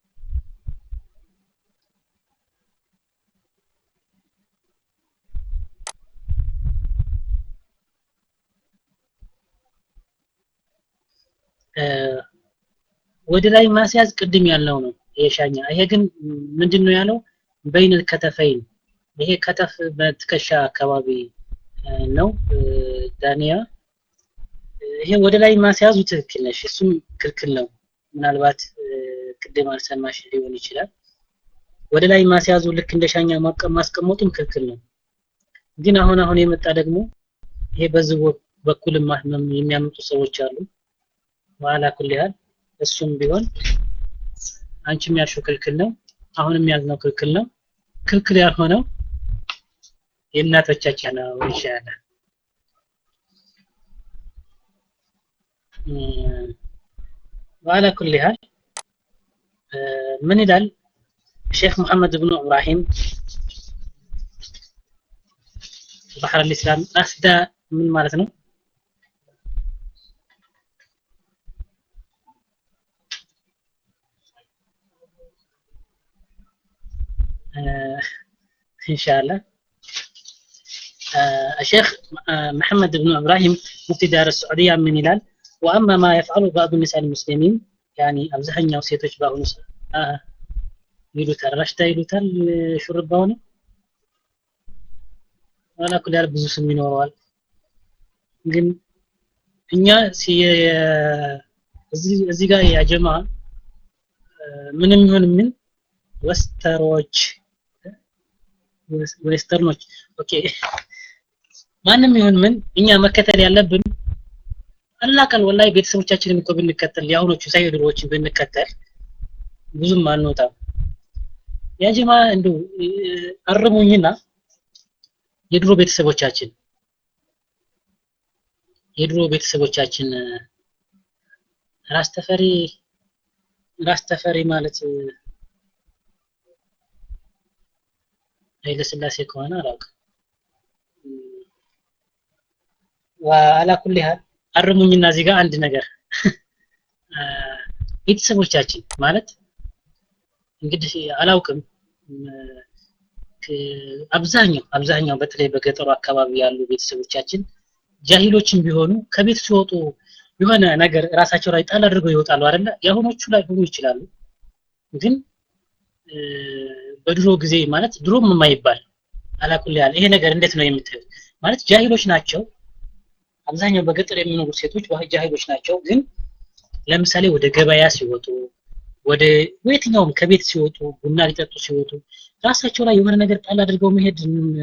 ወደ ላይ ማስያዝ ቅድም ያለው ነው የሻኛ ይሄ ግን ምንድን ነው ያለው በይን ከተፈይን ይሄ ከተፍ በትከሻ አካባቢ ነው ዳንያ ይሄ ወደ ላይ ማስያዙ ትክክል ነሽ እሱም ክልክል ነው ምናልባት ቅድም አልሰማሽ ሊሆን ይችላል ወደ ላይ ማስያዙ ልክ እንደ ሻኛ ማስቀመጡም ክልክል ነው ግን አሁን አሁን የመጣ ደግሞ ይሄ በዚህ በኩል የሚያመጡ ሰዎች አሉ ዋላ ኩል ያህል እሱም ቢሆን አንቺም ያልሽው ክልክል ነው አሁንም ያልነው ክልክል ነው ክልክል ያልሆነው የእናቶቻችን ነው ኢንሻአላህ وعلى كل حال من ይላል ሼክ መሐመድ ብኑ ኢብራሂም ባህር الاسلام አስዳ ምን ማለት ነው ان شاء الله الشيخ محمد بن ابراهيم مفتي دار السعوديه من هلال واما ما يفعله بعض النساء المسلمين يعني አብዛኛው ሴቶች በአሁኑ ይሉታል ረሽታ ይሉታል ሹርባው ነው ዋላ ኩል ያህል ብዙ ስም ይኖረዋል ግን እኛ እዚህ ጋር ያጀማ ምንም ይሁን ምን ወስተሮች ዌስተርኖች ኦኬ ማንም ይሁን ምን እኛ መከተል ያለብን አላቀል ወላይ ቤተሰቦቻችንን እኮ ብንከተል የአሁኖቹ ሳይ ድሮዎችን ብንከተል ብዙም አንወጣም ያጀማ እንዱ አርሙኝና የድሮ ቤተሰቦቻችን የድሮ ቤተሰቦቻችን ራስ ተፈሪ ራስ ተፈሪ ማለት ኃይለ ስላሴ ከሆነ አላውቅም ወአላ ኩል ያህል አርሙኝና እዚህ ጋር አንድ ነገር ቤተሰቦቻችን ማለት እንግዲህ አላውቅም አብዛኛው አብዛኛው በተለይ በገጠሩ አካባቢ ያሉ ቤተሰቦቻችን ጃሂሎችን ቢሆኑ ከቤት ሲወጡ የሆነ ነገር ራሳቸው ላይ ጣል አድርገው ይወጣሉ አይደለ የአሁኖቹ ላይ ሆኑ ይችላሉ ግን በድሮ ጊዜ ማለት ድሮም የማይባል አላኩል ያለ ይሄ ነገር እንዴት ነው የምታዩት ማለት ጃሂሎች ናቸው አብዛኛው በገጠር የሚኖሩ ሴቶች ጃሂሎች ናቸው ግን ለምሳሌ ወደ ገበያ ሲወጡ ወደ የትኛውም ከቤት ሲወጡ ቡና ሊጠጡ ሲወጡ ራሳቸው ላይ የሆነ ነገር ጣል አድርገው መሄድ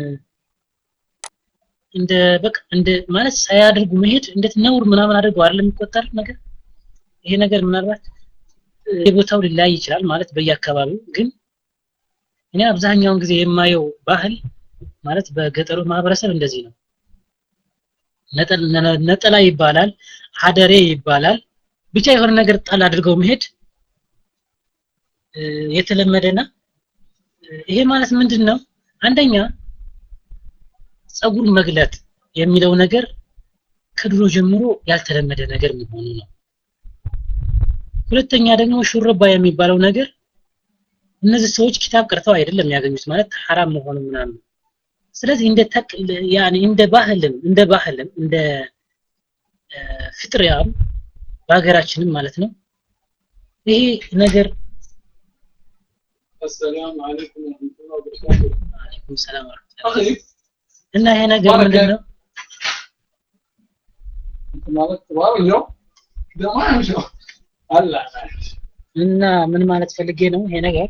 እንደ በቃ እንደ ማለት ሳያደርጉ መሄድ እንዴት ነውር ምናምን አድርገው አይደለም የሚቆጠር ነገር ይሄ ነገር ምናልባት የቦታው ሊለያይ ይችላል ማለት በየአካባቢው ግን እኔ አብዛኛውን ጊዜ የማየው ባህል ማለት በገጠሩ ማህበረሰብ እንደዚህ ነው ነጠላ ይባላል ሀደሬ ይባላል ብቻ የሆነ ነገር ጣል አድርገው መሄድ የተለመደና ይሄ ማለት ምንድን ነው አንደኛ ጸጉር መግለጥ የሚለው ነገር ከድሮ ጀምሮ ያልተለመደ ነገር መሆኑ ነው ሁለተኛ ደግሞ ሹርባ የሚባለው ነገር እነዚህ ሰዎች ኪታብ ቀርተው አይደለም ያገኙት ማለት ሐራም መሆኑ ምናምን ስለዚህ እንደ ተቅ ያኒ እንደ ባህልም እንደ ባህልም እንደ ፍጥሪያም በሀገራችንም ማለት ነው ይሄ ነገር السلام عليكم ورحمة الله وبركاته አለይኩም ሰላም ወራህመቱላህ أخي እና ይሄ ነገር بركة. ምንድነው أنت مالك طوال اليوم؟ ده ما يمشي هلا ماشي እና ምን ማለት ፈልጌ ነው ይሄ ነገር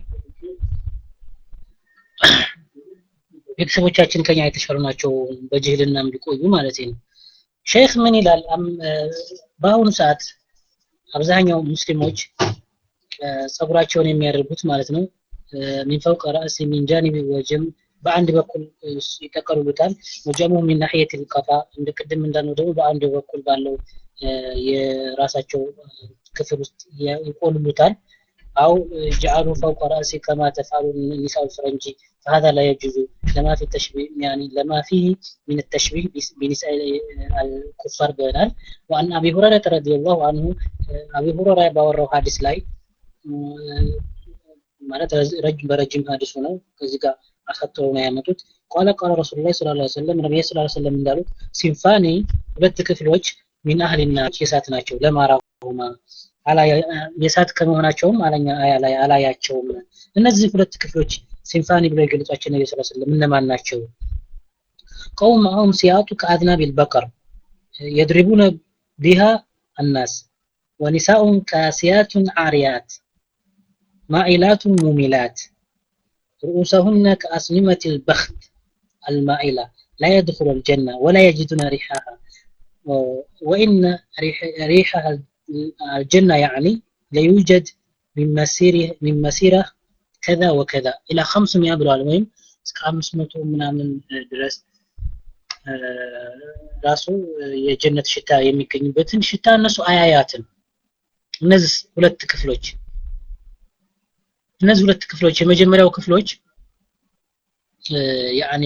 ቤተሰቦቻችን ከኛ የተሻሉ ናቸው በጅህልናም ቢቆዩ ማለት ነው ሼክ ምን ይላል በአሁኑ ሰዓት አብዛኛው ሙስሊሞች ጸጉራቸውን የሚያደርጉት ማለት ነው ሚን ፈውቅ ራእሲ ሚን ጃኒቢ ወጀም በአንድ በኩል ይጠቀልሉታል ወጀሙ ሚን ናሕየት ልቀፋ እንደ ቅድም እንዳልነው ደግሞ በአንድ በኩል ባለው የራሳቸው ክፍል ውስጥ ይቆልሉታል አው ጀዓሉ ፈውቀ ራእሲ ከማ ተፍዓሉ ኒሳኡ ልፈረንጂ فهذا لا يجوز لما في التشبيه يعني لما فيه من التشبيه بنساء الكفار بينال وأن أبي هريرة رضي الله عنه أبي هريرة باورو حديث لاي ማለት ረጅም በረጅም ሀዲስ ነው ከዚህ ጋር አሰጥተው ነው ያመጡት ቃለ ቃለ ረሱል ላይ ስለ ላ ሰለም ነቢይ ስለ ሰለም እንዳሉት ሲንፋኒ ሁለት ክፍሎች ሚን አህሊና የሳት ናቸው ለማራሁማ የሳት ከመሆናቸውም አላያቸውም እነዚህ ሁለት ክፍሎች ሲንፋኒ ብለው የገለጿቸው ነቢ ስ ስለም እነማን ናቸው ቀውም ማሁም ሲያጡ ከአድናብ ልበቀር የድሪቡነ ቢሃ አናስ ወኒሳኡን ካሲያቱን አርያት مائلات مميلات رؤوسهن كأسنمة البخت المائلة لا يدخل الجنة ولا يجدون ريحها وإن ريح ريحها الجنة يعني ليوجد من مسيره من مسيرة كذا وكذا إلى 500 ብለዋል ወይም እስከ 500 ምናምን ድረስ ራሱ የጀነት ሽታ የሚገኝበትን ሽታ እነሱ አያያትም እነዚህ ሁለት ክፍሎች እነዚህ ሁለት ክፍሎች የመጀመሪያው ክፍሎች ያኒ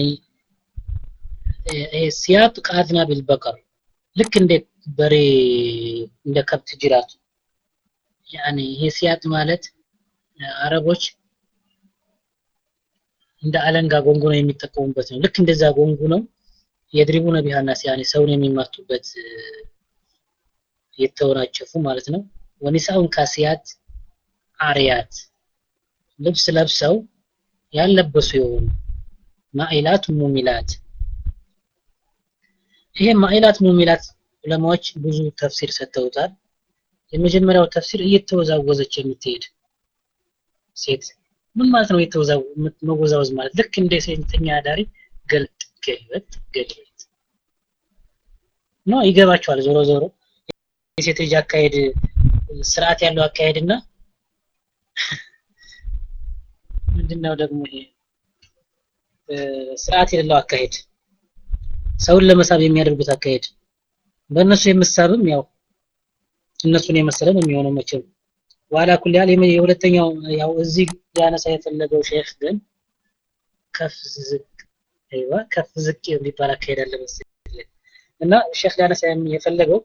ሲያጥ ቃድና ቢልበቀር ልክ እንደ በሬ እንደ ከብት ጅራት ያኒ ይሄ ሲያጥ ማለት አረቦች እንደ አለንጋ ጎንጉ ነው የሚጠቀሙበት ነው ልክ እንደዛ ጎንጉ ነው የድሪቡ ነቢያና ሲያኒ ሰውን የሚማቱበት የተወናጨፉ ማለት ነው ወኒሳውን ካሲያት አርያት ልብስ ለብሰው ያለበሱ የሆኑ ማኢላት ሙሚላት ይሄ ማኢላት ሙሚላት ዑለማዎች ብዙ ተፍሲር ሰጥተውታል የመጀመሪያው ተፍሲር እየተወዛወዘች የምትሄድ ሴት ምን ማለት ነው መወዛወዝ ማለት ልክ እንደ ሴተኛ አዳሪ ገልጥ ገልበጥ ገልበጥ ነው ይገባቸዋል ዞሮ ዞሮ የሴት ልጅ አካሄድ ስርዓት ያለው አካሄድና ምንድነው ደግሞ ይሄ ስርዓት የሌለው አካሄድ ሰውን ለመሳብ የሚያደርጉት አካሄድ በእነሱ የምሳብም ያው እነሱን የመሰለ ነው የሚሆነው መቼም ዋላ ኩል ያህል የሁለተኛው ያው እዚህ ሊያነሳ የፈለገው ሼክ ግን ከፍ ዝቅ አይዋ ከፍ ዝቅ የሚባል አካሄድ አለ መሰለኝ እና ሼክ ሊያነሳ የፈለገው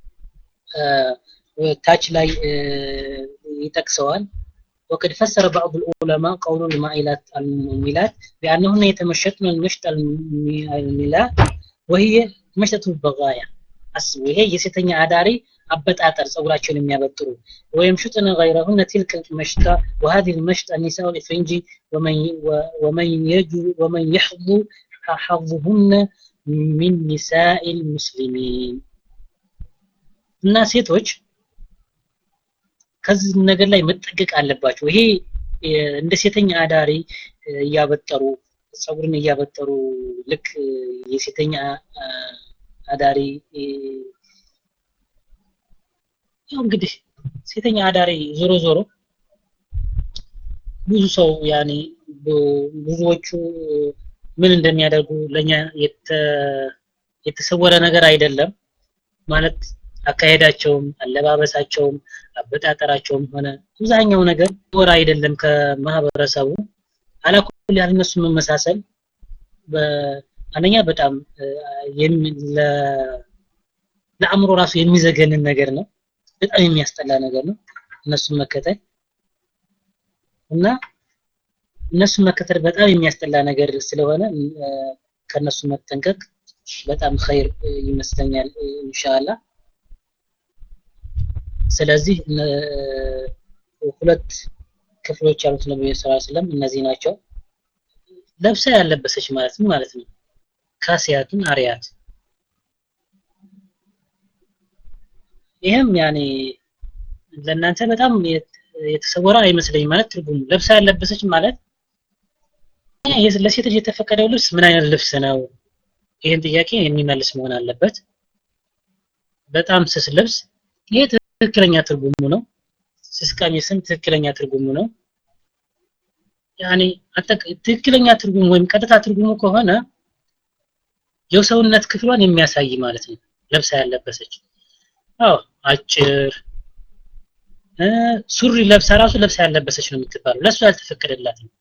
ታች ላይ ይጠቅሰዋል وقد فسر بعض العلماء قول المائلات المميلات بأنهن يتمشطن المشط الميلات وهي مشطة البغايا أسبو هي የሴተኛ አዳሪ አበጣጠር ጸጉራቸውን የሚያበጥሩ ويمشطن غيرهن تلك المشطة وهذه المشطة النساء الإفرنجي ومن ومن يجو ومن يحظو حظهن من نساء المسلمين እና ሴቶች ከዚህ ነገር ላይ መጠንቀቅ አለባቸው ይሄ እንደ ሴተኛ አዳሪ እያበጠሩ ጸጉርን እያበጠሩ ልክ የሴተኛ አዳሪ ያው እንግዲህ ሴተኛ አዳሪ ዞሮ ዞሮ ብዙ ሰው ያኔ ብዙዎቹ ምን እንደሚያደርጉ ለኛ የተሰወረ ነገር አይደለም ማለት አካሄዳቸውም አለባበሳቸውም አበጣጠራቸውም ሆነ አብዛኛው ነገር ወር አይደለም ከማህበረሰቡ አላኩል ያህል እነሱ መመሳሰል አንደኛ በጣም ለአእምሮ ራሱ የሚዘገንን ነገር ነው በጣም የሚያስጠላ ነገር ነው እነሱን መከተል እና እነሱን መከተል በጣም የሚያስጠላ ነገር ስለሆነ ከነሱ መጠንቀቅ በጣም ኸይር ይመስለኛል ኢንሻአላህ ስለዚህ ሁለት ክፍሎች ያሉት ነብዩ ሰለላሁ ዐለይሂ ወሰለም እነዚህ ናቸው ለብሳ ያለበሰች ማለት ምን ማለት ነው ካሲያቱን አሪያት ይህም ያኔ ለእናንተ በጣም የተሰወረ አይመስለኝ ማለት ትርጉሙ ለብሳ ያለበሰች ማለት ለሴት ልጅ የተፈቀደው ልብስ ምን አይነት ልብስ ነው ይህን ጥያቄ የሚመልስ መሆን አለበት በጣም ስስ ልብስ ይሄ ትክክለኛ ትርጉሙ ነው ስስ ቀሚስም ትክክለኛ ትርጉሙ ነው ያኔ ትክክለኛ ትርጉሙ ወይም ቀጥታ ትርጉሙ ከሆነ የሰውነት ክፍሏን የሚያሳይ ማለት ነው ለብሳ ያለበሰች አዎ አጭር ሱሪ ለብሳ ራሱ ለብሳ ያለበሰች ነው የምትባለው ለእሷ ያልተፈቀደላት ነው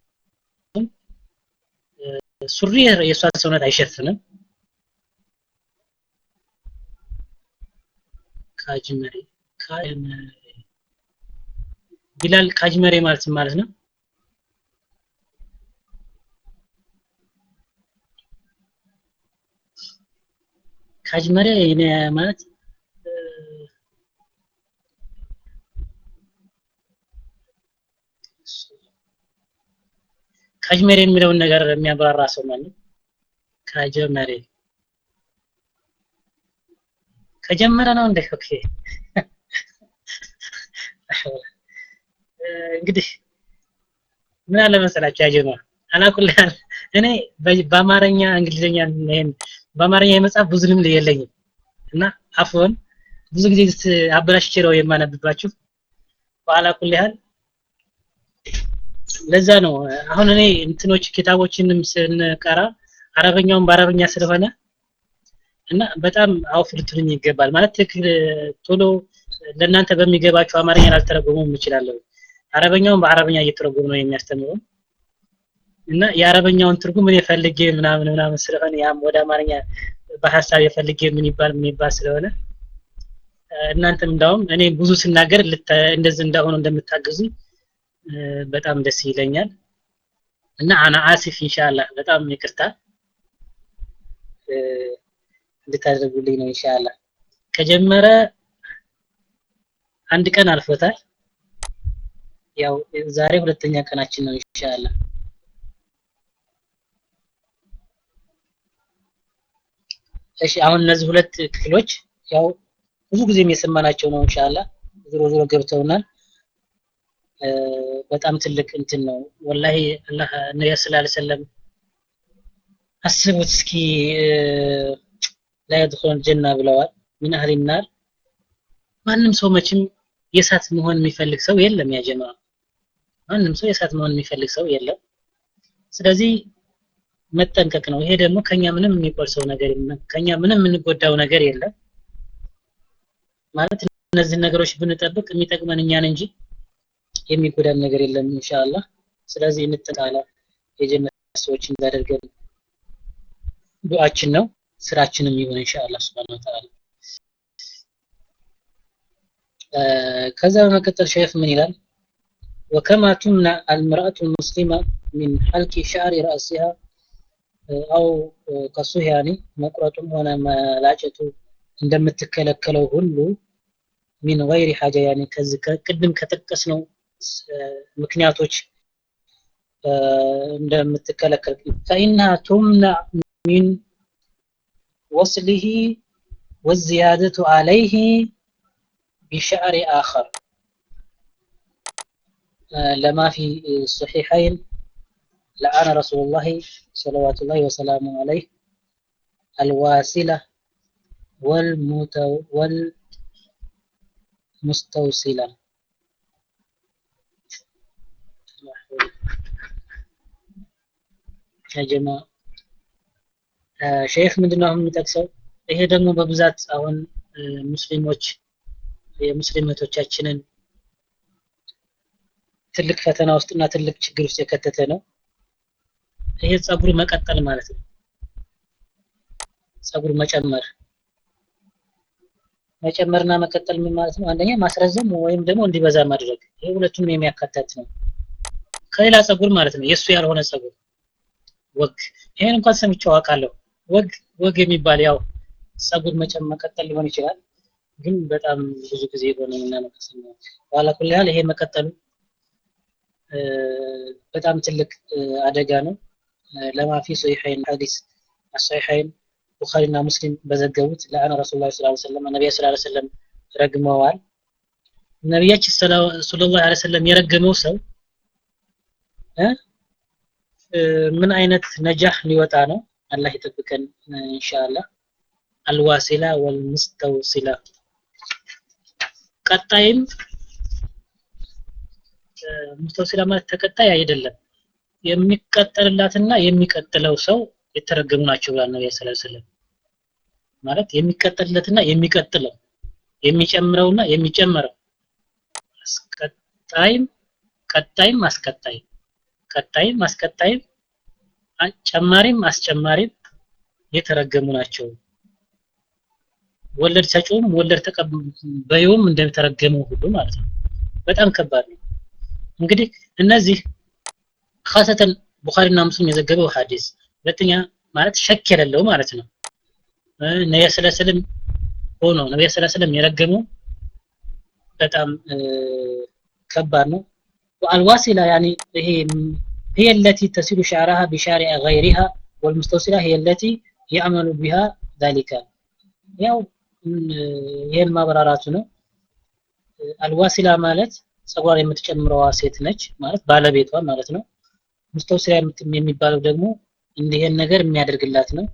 ሱሪ የእሷን ሰውነት አይሸፍንም ካጅመሬ ካጅመሬ ቢላል ካጅመሬ ማለት ማለት ነው ካጅመሬ ማለት ካጅመሬ የሚለውን ነገር የሚያብራራ ሰው ማለት ካጀመሬ ከጀመረ ነው እንደ ኦኬ እንግዲህ ምን አለ መሰላችሁ ያጀማ አላኩል እኔ በአማርኛ እንግሊዝኛ ይሄን በአማርኛ የመጽሐፍ ብዙ ልምድ የለኝም እና አፎን ብዙ ጊዜ አበላሽቼ ነው የማነብባችሁ በኋላ ኩል ያህል ለዛ ነው አሁን እኔ እንትኖች ኪታቦችንም ስንቀራ አረበኛውን በአረበኛ ስለሆነ እና በጣም አውፍ ልትሉኝ ይገባል ማለት ትክክል ቶሎ ለእናንተ በሚገባቸው አማርኛ ላልተረጎሙም እችላለሁ አረበኛውን በአረበኛ እየተረጎሙ ነው የሚያስተምረው እና የአረበኛውን ትርጉም እኔ ፈልጌ ምናምን ምናምን ስለሆነ ያም ወደ አማርኛ በሀሳብ የፈልጌ ምን ይባል ምን ይባል ስለሆነ እናንተም እንዳውም እኔ ብዙ ስናገር እንደዚህ እንዳሆኑ እንደምታግዙ በጣም ደስ ይለኛል እና አና አሲፍ ኢንሻአላህ በጣም ይቅርታ እንድታደርጉልኝ ነው ኢንሻአላህ ከጀመረ አንድ ቀን አልፎታል ያው ዛሬ ሁለተኛ ቀናችን ነው ኢንሻአላህ እሺ አሁን እነዚህ ሁለት ክፍሎች ያው ብዙ ጊዜም የሰማናቸው ነው ኢንሻአላህ ዞሮ ዞሮ ገብተውናል በጣም ትልቅ እንትን ነው ወላሂ አላህ ነብዩ ሰለላሁ ዐለይሂ ወሰለም አስቡት እስኪ ላይ يدخلون ጀና ብለዋል ምን አህል ናር ማንም ሰው መቼም የእሳት መሆን የሚፈልግ ሰው የለም ያ ጀማ ማንም ሰው የእሳት መሆን የሚፈልግ ሰው የለም ስለዚህ መጠንቀቅ ነው ይሄ ደግሞ ከኛ ምንም የሚቆርሰው ነገር የለም ከኛ ምንም የምንጎዳው ነገር የለም ማለት እነዚህ ነገሮች ብንጠብቅ የሚጠቅመን እኛን እንጂ የሚጎዳን ነገር የለም ኢንሻአላህ ስለዚህ እንጠቃላ የጀነት ሰዎች እንዳደርገን ዱዓችን ነው ስራችንም ይሁን ኢንሻአላህ Subhanahu Wa Ta'ala ከዛ በመቀጠል ሸይኽ ምን ይላል وكما تمنع المرأة المسلمة من حلق شعر رأسها أو قصه يعني መቁረጡም ሆነ መላጨቱ እንደምትከለከለው ሁሉ ሚን ገይሪ ሐጃ ያኔ ከዚህ ቅድም ከጠቀስነው ምክንያቶች እንደምትከለከል فإنها تمنع من وصله والزيادة عليه بشعر آخر لما في الصحيحين لعن رسول الله صلوات الله وسلامه عليه الواسلة والمتو والمستوصلة يا جماعة ሼክ ምንድነው አሁን የሚጠቅሰው ይሄ ደግሞ በብዛት አሁን ሙስሊሞች የሙስሊም እህቶቻችንን ትልቅ ፈተና ውስጥና ትልቅ ችግር ውስጥ የከተተ ነው ይሄ ጸጉር መቀጠል ማለት ነው ጸጉር መጨመር መጨመርና መቀጠል ምን ማለት ነው አንደኛ ማስረዘም ወይም ደግሞ እንዲበዛ ማድረግ ይሄ ሁለቱንም የሚያካትት ነው ከሌላ ጸጉር ማለት ነው የሱ ያልሆነ ጸጉር ወግ ይሄን እንኳን ሰምቼው አውቃለሁ ወግ ወግ የሚባል ያው ጸጉር መጨመር መቀጠል ሊሆን ይችላል ግን በጣም ብዙ ጊዜ ሆነ እና ነው ባላ ኩል ያህል ይሄ መቀጠሉ በጣም ትልቅ አደጋ ነው ለማፊ ሶሒሐይን ሐዲስ አሶሒሐይን ቡኻሪና ሙስሊም በዘገቡት ለአነ ረሱሉላህ ሰለላሁ ዐለይሂ ወሰለም ነብዩ ሰለላሁ ዐለይሂ ወሰለም ረግመዋል ነብያችን ሰለላሁ ዐለይሂ ወሰለም የረገመው ሰው ምን አይነት ነጃህ ሊወጣ ነው አላህ ይጠብቀን ኢንሻአላህ አልዋሲላ ወልሙስተውሲላ ቀጣይም ሙስተውሲላ ማለት ተቀጣይ አይደለም የሚቀጠልላትና የሚቀጥለው ሰው የተረገሙ ናቸው ብሏል ነብዩ ሰለላሁ ዐለይሂ ወሰለም ማለት የሚቀጠልለትና የሚቀጥለው የሚጨምረውና የሚጨመረው አስቀጣይም ቀጣይም አስቀጣይም ቀጣይም አስቀጣይም ጨማሪም አስጨማሪም የተረገሙ ናቸው ወለድ ሰጪውም ወለድ ተቀባዩም እንደተረገመው ሁሉ ማለት ነው በጣም ከባድ ነው እንግዲህ እነዚህ ኻሰተን ቡኻሪና ሙስሊም የዘገበው ሐዲስ ሁለተኛ ማለት ሸክ የሌለው ማለት ነው ነብዩ ሰለላሁ ዐለይሂ ወሰለም ሆኖ ነብዩ ሰለላሁ ዐለይሂ ወሰለም የረገመው በጣም ከባድ ነው والواسلة يعني هي هي التي تسيل شعرها بشارع غيرها والمستوصلة هي التي يعمل بها ذلك ያው ይሄን ማብራራቱ ነው አልዋሲላ ማለት ጸጉሯ የምትጨምረዋ ሴት ነች ማለት ባለቤቷ ማለት ነው ሙስተውሲላ የሚባለው ደግሞ እንዲህን ነገር የሚያደርግላት ነው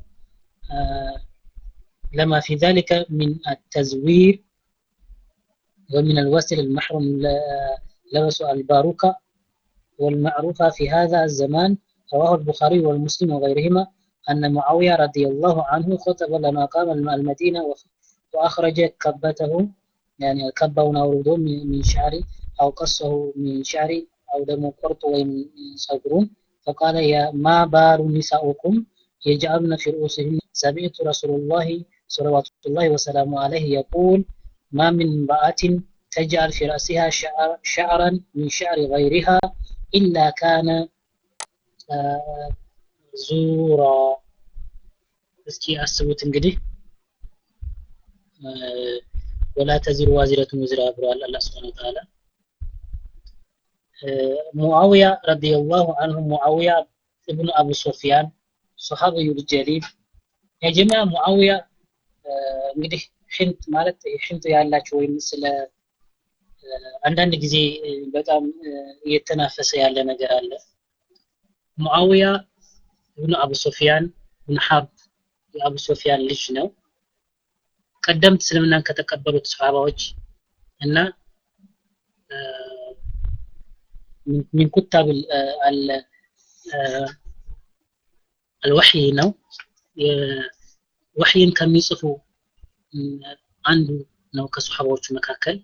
لما في ذلك من التزوير ومن الوسل المحرم لبس الباروكة والمعروفة في هذا الزمان رواه البخاري والمسلم وغيرهما أن معاوية رضي الله عنه خطب لما قام المدينة وأخرج كبته يعني كبه أورده من شعري أو قصه من شعري أو دم قرط ومن صبرون فقال يا ما بال نساؤكم يجعلن في رؤوسهن سمعت رسول الله صلوات الله وسلامه عليه يقول ما من امرأة تجعل في رأسها شعر شعرا من شعر غيرها إلا كان آه زورا እስኪ አስቡት እንግዲህ ወላ ተዚሩ ዋዚረቱን ውዝራ ብለዋል አላህ ስብሐ ወተዓላ ሙአዊያ ረዲየላሁ አንሁ ሙአዊያ ኢብኑ አቡ ሶፊያን ሶሐቢዩ ጀሊል የጀማ ሙአዊያ እንግዲህ ሽንት ማለት ሽንት ያላቸው ወይም ስለ አንዳንድ ጊዜ በጣም እየተናፈሰ ያለ ነገር አለ ሙአዊያ ኢብኑ አቡ ሶፊያን ኢብኑ ሐርብ የአቡ ሶፊያን ልጅ ነው ቀደምት እስልምናን ከተቀበሉት ሰሃባዎች እና من كتاب الوحي ነው ወህይን ከሚጽፉ አንዱ ነው ከሱሐባዎቹ መካከል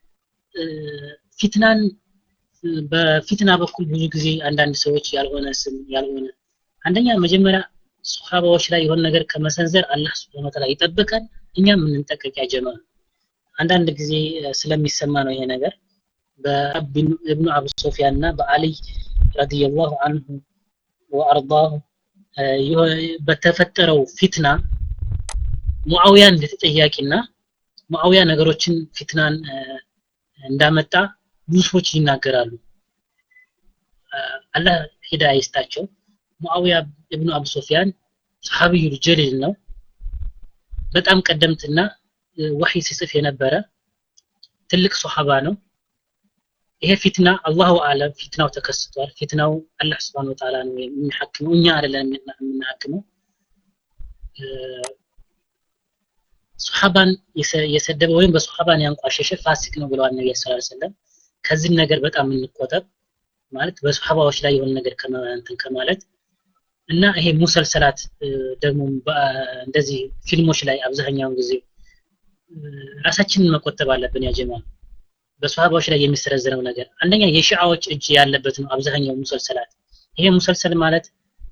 ፊትናን በፊትና በኩል ብዙ ጊዜ አንዳንድ ሰዎች ያልሆነ ስም ያልሆነ አንደኛ መጀመሪያ ሱሐባዎች ላይ የሆነ ነገር ከመሰንዘር አላህ Subhanahu Wa Ta'ala ይጠብቀን እኛም የምንጠቀቅ ያጀማ አንዳንድ ጊዜ ስለሚሰማ ነው ይሄ ነገር በኢብኑ አቡ ሶፊያን እና በአልይ ረዲየላሁ ዐንሁ ወአርዳሁ በተፈጠረው ፊትና ሙአዊያ እንደተጠያቂና ሙአዊያ ነገሮችን ፊትናን እንዳመጣ ብዙ ሰዎች ይናገራሉ አላህ ሂዳያ ይስጣቸው ሙአዊያ ኢብኑ አቡ ሶፊያን ሰሃቢዩ ጀሊል ነው በጣም ቀደምትና ወህይ ሲጽፍ የነበረ ትልቅ ሶሐባ ነው ይሄ ፊትና አላሁ አለም ፊትናው ተከስቷል ፊትናው አላህ Subhanahu Wa Ta'ala ነው የሚሐክመው እኛ አይደለም የምናሐክመው ሱሐባን የሰደበ ወይም በሱሐባን ያንቋሸሸ ፋሲቅ ነው ብለዋል ነብዩ ሰለላሁ ዐለይሂ ወሰለም ከዚህ ነገር በጣም እንቆጠብ ማለት በሱሐባዎች ላይ የሆነ ነገር ከማንተን ከማለት እና ይሄ ሙሰልሰላት ደግሞ እንደዚህ ፊልሞች ላይ አብዛኛውን ጊዜ ራሳችንን መቆጠብ አለብን ያ ጀማ በሱሐባዎች ላይ የሚሰረዝረው ነገር አንደኛ የሺዓዎች እጅ ያለበት ነው አብዛኛው ሙሰልሰላት ይሄ ሙሰልሰል ማለት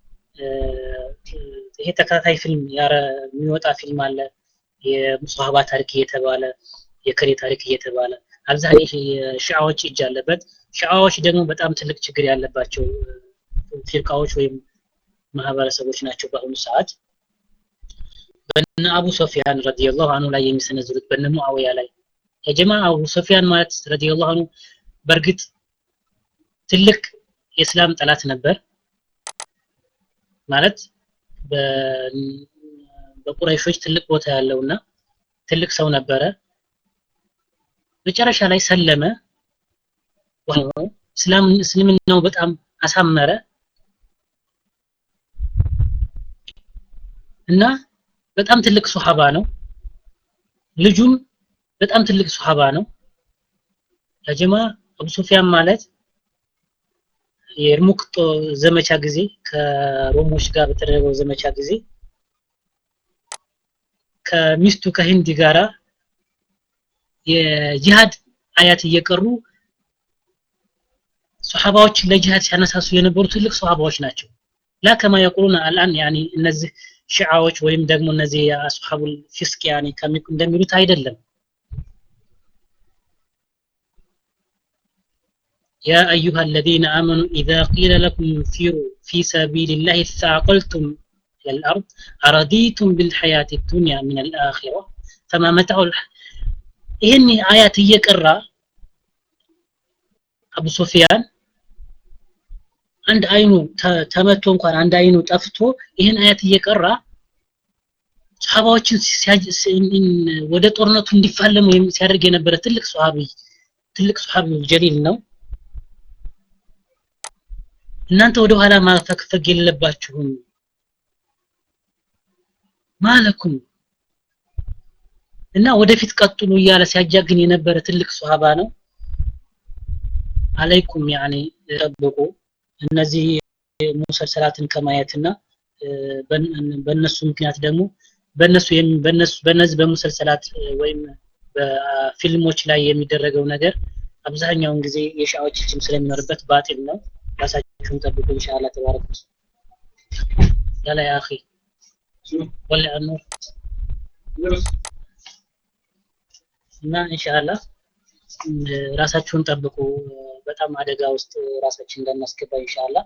ይሄ ተከታታይ ፊልም የሚወጣ ፊልም አለ የሱሐባ ታሪክ እየተባለ የከሬ ታሪክ እየተባለ አብዛኛው የሺዓዎች እጅ አለበት ሺዓዎች ደግሞ በጣም ትልቅ ችግር ያለባቸው ፊርቃዎች ወይም ማህበረሰቦች ናቸው በአሁኑ ሰዓት በነ አቡ ሶፊያን ረዲየላሁ አንሁ ላይ የሚሰነዝሩት በነ ሙአዊያ ላይ የጀማ አቡ ሶፊያን ማለት ረዲየላሁ አንሁ በእርግጥ ትልቅ የእስላም ጠላት ነበር ማለት በቁረይሾች ትልቅ ቦታ ያለውና ትልቅ ሰው ነበረ መጨረሻ ላይ ሰለመ እስልምናው በጣም አሳመረ እና በጣም ትልቅ ሱሐባ ነው ልጁም በጣም ትልቅ ሱሐባ ነው ያጀማ አቡ ሱፊያን ማለት የኤርሙክ ዘመቻ ጊዜ ከሮሞች ጋር በተደረገው ዘመቻ ጊዜ ከሚስቱ ከሂንዲ ጋራ የጂሃድ አያት እየቀሩ ሱሐባዎችን ለጂሃድ ሲያነሳሱ የነበሩ ትልቅ ሱሐባዎች ናቸው ላ ከማ የቁሉን አልአን ያኒ እነዚህ ሺዓዎች ወይም ደግሞ እነዚህ አስሐቡል ፊስቅ ያኒ እንደሚሉት አይደለም يا أيها الذين آمنوا إذا قيل لكم انفروا في سبيل الله ثاقلتم إلى الأرض أرضيتم بالحياة الدنيا من الآخرة فما متع الح... إهني آيات يقرأ أبو سفيان عند عينو تمتو እንኳን አንድ አይኑ ጠፍቶ ይህን አያት እየቀራ ሰሃባዎችን ወደ ጦርነቱ እንዲፋለሙ ሲያደርግ የነበረ ትልቅ ሰሃቢ ትልቅ ሰሃቢ ጀሊል ነው እናንተ ወደ ኋላ ማፈግፈግ የለባችሁም ማለኩም እና ወደፊት ቀጥሉ እያለ ሲያጃግን የነበረ ትልቅ ሱሐባ ነው አለይኩም ያኔ ጠብቁ እነዚህ ሙሰልሰላትን ከማየትና በእነሱ ምክንያት ደግሞ በእነሱ በእነሱ በእነዚህ በሙሰልሰላት ወይም በፊልሞች ላይ የሚደረገው ነገር አብዛኛውን ጊዜ የሻዎች እጅም ስለሚኖርበት ባጢል ነው ራሳችሁን ጠብቁ ኢንሻአላህ ተባረክ ያላ ያ አኺ ወላ አንር እና ኢንሻአላህ ራሳችሁን ጠብቁ በጣም አደጋ ውስጥ ራሳችን እንዳናስገባ ኢንሻአላህ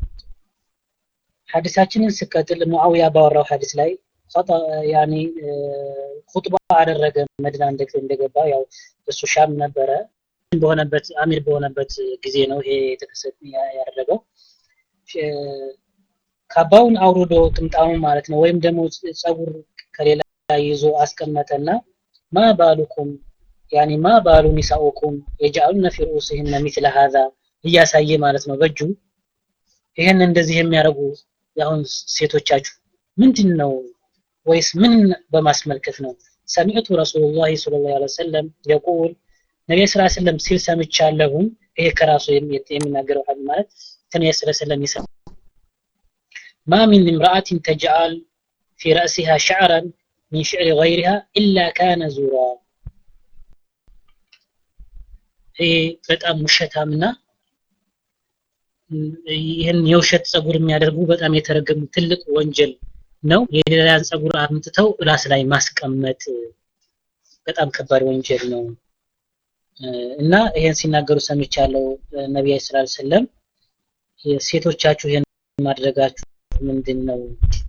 ሐዲሳችንን ስቀጥል ሙአዊያ ባወራው ሐዲስ ላይ ያኒ ኹጥባ አደረገ መዲና እንደገባ ያው እሱ ሻም ነበረ በሆነበት አሚር በሆነበት ጊዜ ነው ይሄ የተከሰተ ያደረገው ካባውን አውርዶ ጥምጣሙ ማለት ነው ወይም ደግሞ ጸጉር ከሌላ ይዞ አስቀመጠና ማ ባሉኩም ያኒ ማ ባሉ ኒሳኡኩም የጃሉነ ፊ ሩኡሲሂነ ሚስለ ሀዛ እያሳየ ማለት ነው በእጁ ይህን እንደዚህ የሚያደርጉ ያሁን ሴቶቻችሁ ምንድን ነው ወይስ ምን በማስመልከት ነው ሰሚዕቱ ረሱሉላህ ሰለላሁ ዐለይሂ ወሰለም የቁል ነቢይ ስላ ስለም ሲል ሰምቻለሁም ይሄ ከራሱ የሚናገረው ሀዲስ ማለት ከነቢይ ስላ ስለም ይሰማ ማ ሚን እምራአትን ተጅአል ፊ ረእሲሃ ሸዕረን ሚን ሽዕሪ ገይሪሃ ኢላ ካነ ዙራ ይሄ በጣም ውሸታምና ይህን የውሸት ጸጉር የሚያደርጉ በጣም የተረገሙ ትልቅ ወንጀል ነው የሌላን ጸጉር አምጥተው ራስ ላይ ማስቀመጥ በጣም ከባድ ወንጀል ነው እና ይሄን ሲናገሩ ሰምቻለሁ ነቢይ ሰለላሁ ዐለይሂ ወሰለም ሴቶቻችሁ ይሄን ማድረጋችሁ ምንድን ነው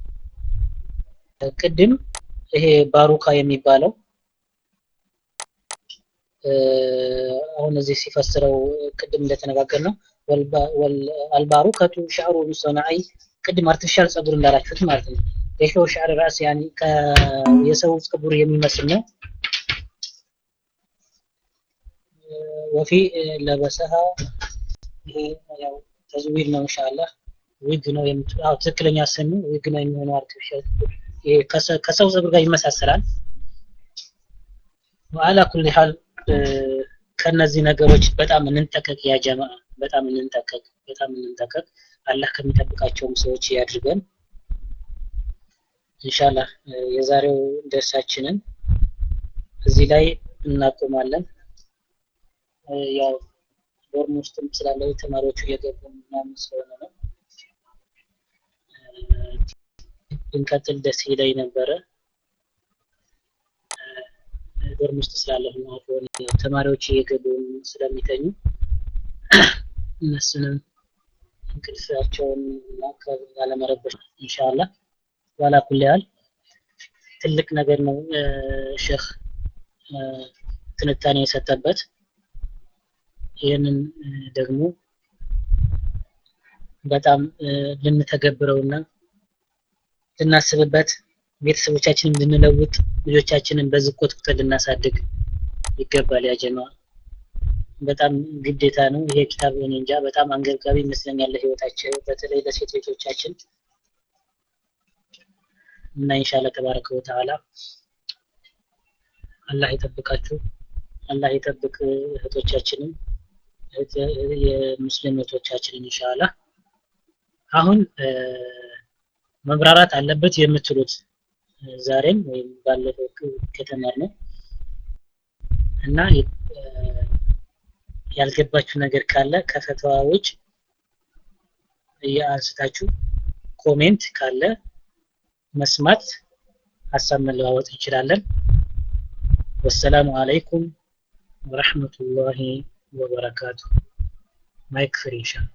ቅድም ይሄ ባሩካ የሚባለው አሁን እዚህ ሲፈስረው ቅድም እንደተነጋገር ነው አልባሩከቱ ሻዕሩ ሙሰናይ ቅድም አርቲፊሻል ጸጉር እንዳላችሁት ማለት ነው የሰው ሻዕር ራስ ያኒ የሰው ጸጉር የሚመስል ነው ወፊ ለበሰሃ ይሄ ያው ተዝዊር ነው ኢንሻአላህ ዊግ ነው የምትለው ትክክለኛ ስሙ ዊግ ነው የሚሆነው አርቲፊሻል ይሄ ከሰው ጸጉር ጋር ይመሳሰላል ወአላ ኩል ሐል ከነዚህ ነገሮች በጣም እንንጠቀቅ ያ ጀማ በጣም እንንጠቀቅ በጣም እንንጠቀቅ አላህ ከሚጠብቃቸውም ሰዎች ያድርገን ኢንሻአላህ የዛሬው ደርሳችንን እዚህ ላይ እናቆማለን ያው ዶርም ውስጥም ስላለው ተማሪዎቹ እየገቡ ምናምን ስለሆነ ነው ብንቀጥል ደስ ይለኝ ነበረ ዶርም ውስጥ ስላለሁ ነው አሁን ተማሪዎች እየገቡ ስለሚተኙ እነሱንም እንቅልፋቸውን ላለመረበሽ ኢንሻአላህ ዋላ ኩል ያህል ትልቅ ነገር ነው ሼክ ትንታኔ የሰጠበት ይህንን ደግሞ በጣም ልንተገብረውና ልናስብበት ቤተሰቦቻችንን ልንለውጥ ልጆቻችንን በዚህ ኮትኩተን ልናሳድግ ይገባል ያ ጀማ በጣም ግዴታ ነው ይሄ ኪታብ እኔ እንጃ በጣም አንገብጋቢ ይመስለኛል ለህይወታቸው በተለይ ለሴት ልጆቻችን እና ኢንሻአላህ ተባረከ ወተዓላ አላህ ይጠብቃችሁ አላህ ይጠብቅ እህቶቻችንን የሙስሊም እህቶቻችንን ኢንሻአላህ አሁን መብራራት አለበት የምትሉት ዛሬም ወይም ባለፈው ከተማር ነው እና ያልገባችሁ ነገር ካለ ከፈተዋዎች እያንስታችሁ ኮሜንት ካለ መስማት ሀሳብ መለዋወጥ እንችላለን ወሰላሙ አለይኩም ወረህመቱላሂ ወበረካቱ ማይክ ፍሪ ኢንሻአላህ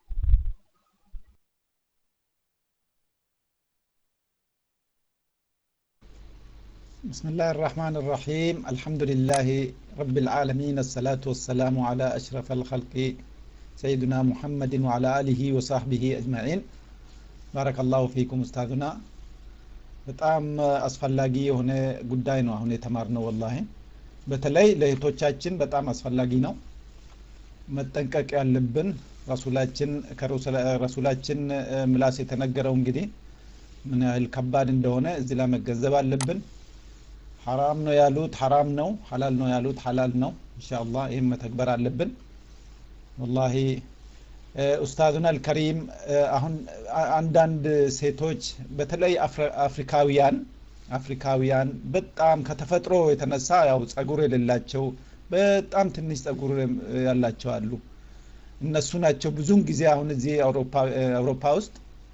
بسم الله الرحمن الرحيم الحمد لله رب العالمين الصلاة والسلام على أشرف الخلق سيدنا محمد وعلى آله وصحبه أجمعين بارك الله فيكم أستاذنا በጣም አስፈላጊ የሆነ ጉዳይ ነው አሁን የተማርነው ወላሂ በተለይ ለእህቶቻችን በጣም አስፈላጊ ነው መጠንቀቅ ያለብን ረሱላችን ከረሱላችን ምላስ የተነገረው እንግዲህ ምን ያህል ከባድ እንደሆነ እዚህ ላይ መገንዘብ አለብን ሐራም ነው ያሉት ሐራም ነው ሐላል ነው ያሉት ሐላል ነው ኢንሻአላህ ይህም መተግበር አለብን ወላሂ ኡስታዙና አልከሪም አሁን አንዳንድ ሴቶች በተለይ አፍሪካውያን አፍሪካውያን በጣም ከተፈጥሮ የተነሳ ያው ጸጉር የሌላቸው በጣም ትንሽ ጸጉር ያላቸው አሉ እነሱ ናቸው ብዙውን ጊዜ አሁን እዚህ አውሮፓ ውስጥ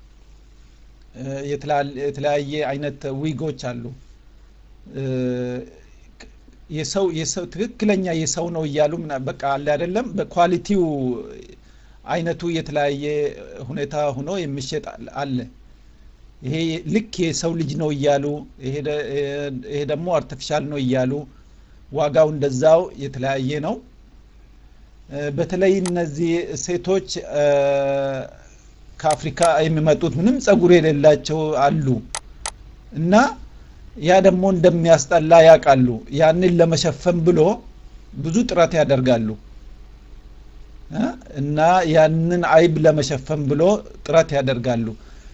የተለያየ አይነት ዊጎች አሉ የሰው የሰው ትክክለኛ የሰው ነው እያሉ በቃ አለ አይደለም በኳሊቲው አይነቱ የተለያየ ሁኔታ ሆኖ የሚሸጥ አለ ይሄ ልክ የሰው ልጅ ነው እያሉ ይሄ ደግሞ አርቲፊሻል ነው እያሉ ዋጋው እንደዛው የተለያየ ነው በተለይ እነዚህ ሴቶች ከአፍሪካ የሚመጡት ምንም ጸጉር የሌላቸው አሉ እና ያ ደግሞ እንደሚያስጠላ ያውቃሉ ያንን ለመሸፈን ብሎ ብዙ ጥረት ያደርጋሉ እና ያንን አይብ ለመሸፈን ብሎ ጥረት ያደርጋሉ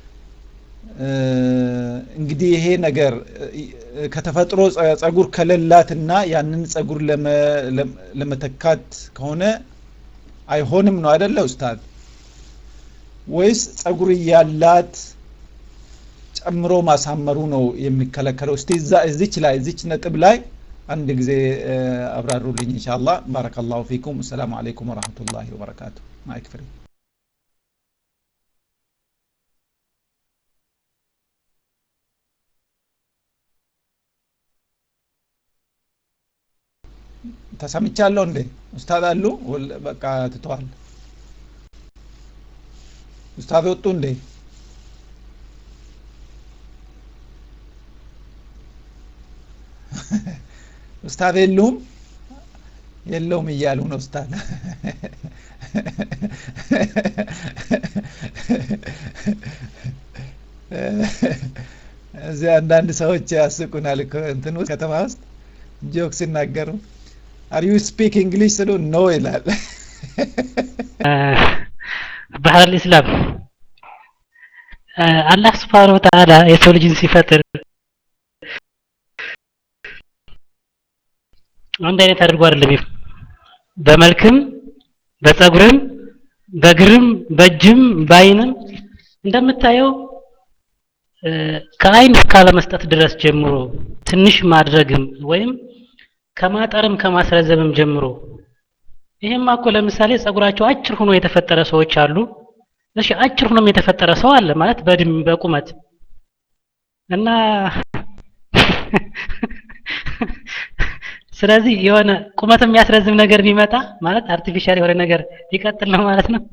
እንግዲህ ይሄ ነገር ከተፈጥሮ ጸጉር ከሌላትና ያንን ጸጉር ለመተካት ከሆነ አይሆንም ነው አይደለ ኡስታዝ ወይስ ጸጉር እያላት ጨምሮ ማሳመሩ ነው የሚከለከለው እስቲ እዚች ላይ እዚች ነጥብ ላይ አንድ ጊዜ አብራሩልኝ ኢንሻአላህ ባረከላሁ ፊኩም ሰላም አለይኩም ወራህመቱላሂ ወበረካቱ ማይክ ፍሪ ተሰምቻለሁ እንዴ ኡስታዝ አሉ በቃ ትተዋል ኡስታዝ ወጡ እንዴ ኡስታዝ የሉም የለውም እያሉ ነው ኡስታዝ እዚህ አንዳንድ ሰዎች ያስቁናል እንትን ውስጥ ከተማ ውስጥ ጆክ ሲናገሩ አር ዩ ስፒክ እንግሊሽ ስሉ ኖ ይላል ባህል ኢስላም አላህ ስብሓን ወተዓላ የሰው ልጅን ሲፈጥር አንድ አይነት አድርጎ አይደለም በመልክም በጸጉርም በግርም በእጅም በአይንም እንደምታየው ከአይን ካለመስጠት ድረስ ጀምሮ ትንሽ ማድረግም ወይም ከማጠርም ከማስረዘምም ጀምሮ ይሄማ እኮ ለምሳሌ ጸጉራቸው አጭር ሆኖ የተፈጠረ ሰዎች አሉ እሺ አጭር ሆኖም የተፈጠረ ሰው አለ ማለት በእድሜ በቁመት እና ስለዚህ የሆነ ቁመት የሚያስረዝም ነገር ቢመጣ ማለት አርቲፊሻል የሆነ ነገር ሊቀጥል ነው ማለት ነው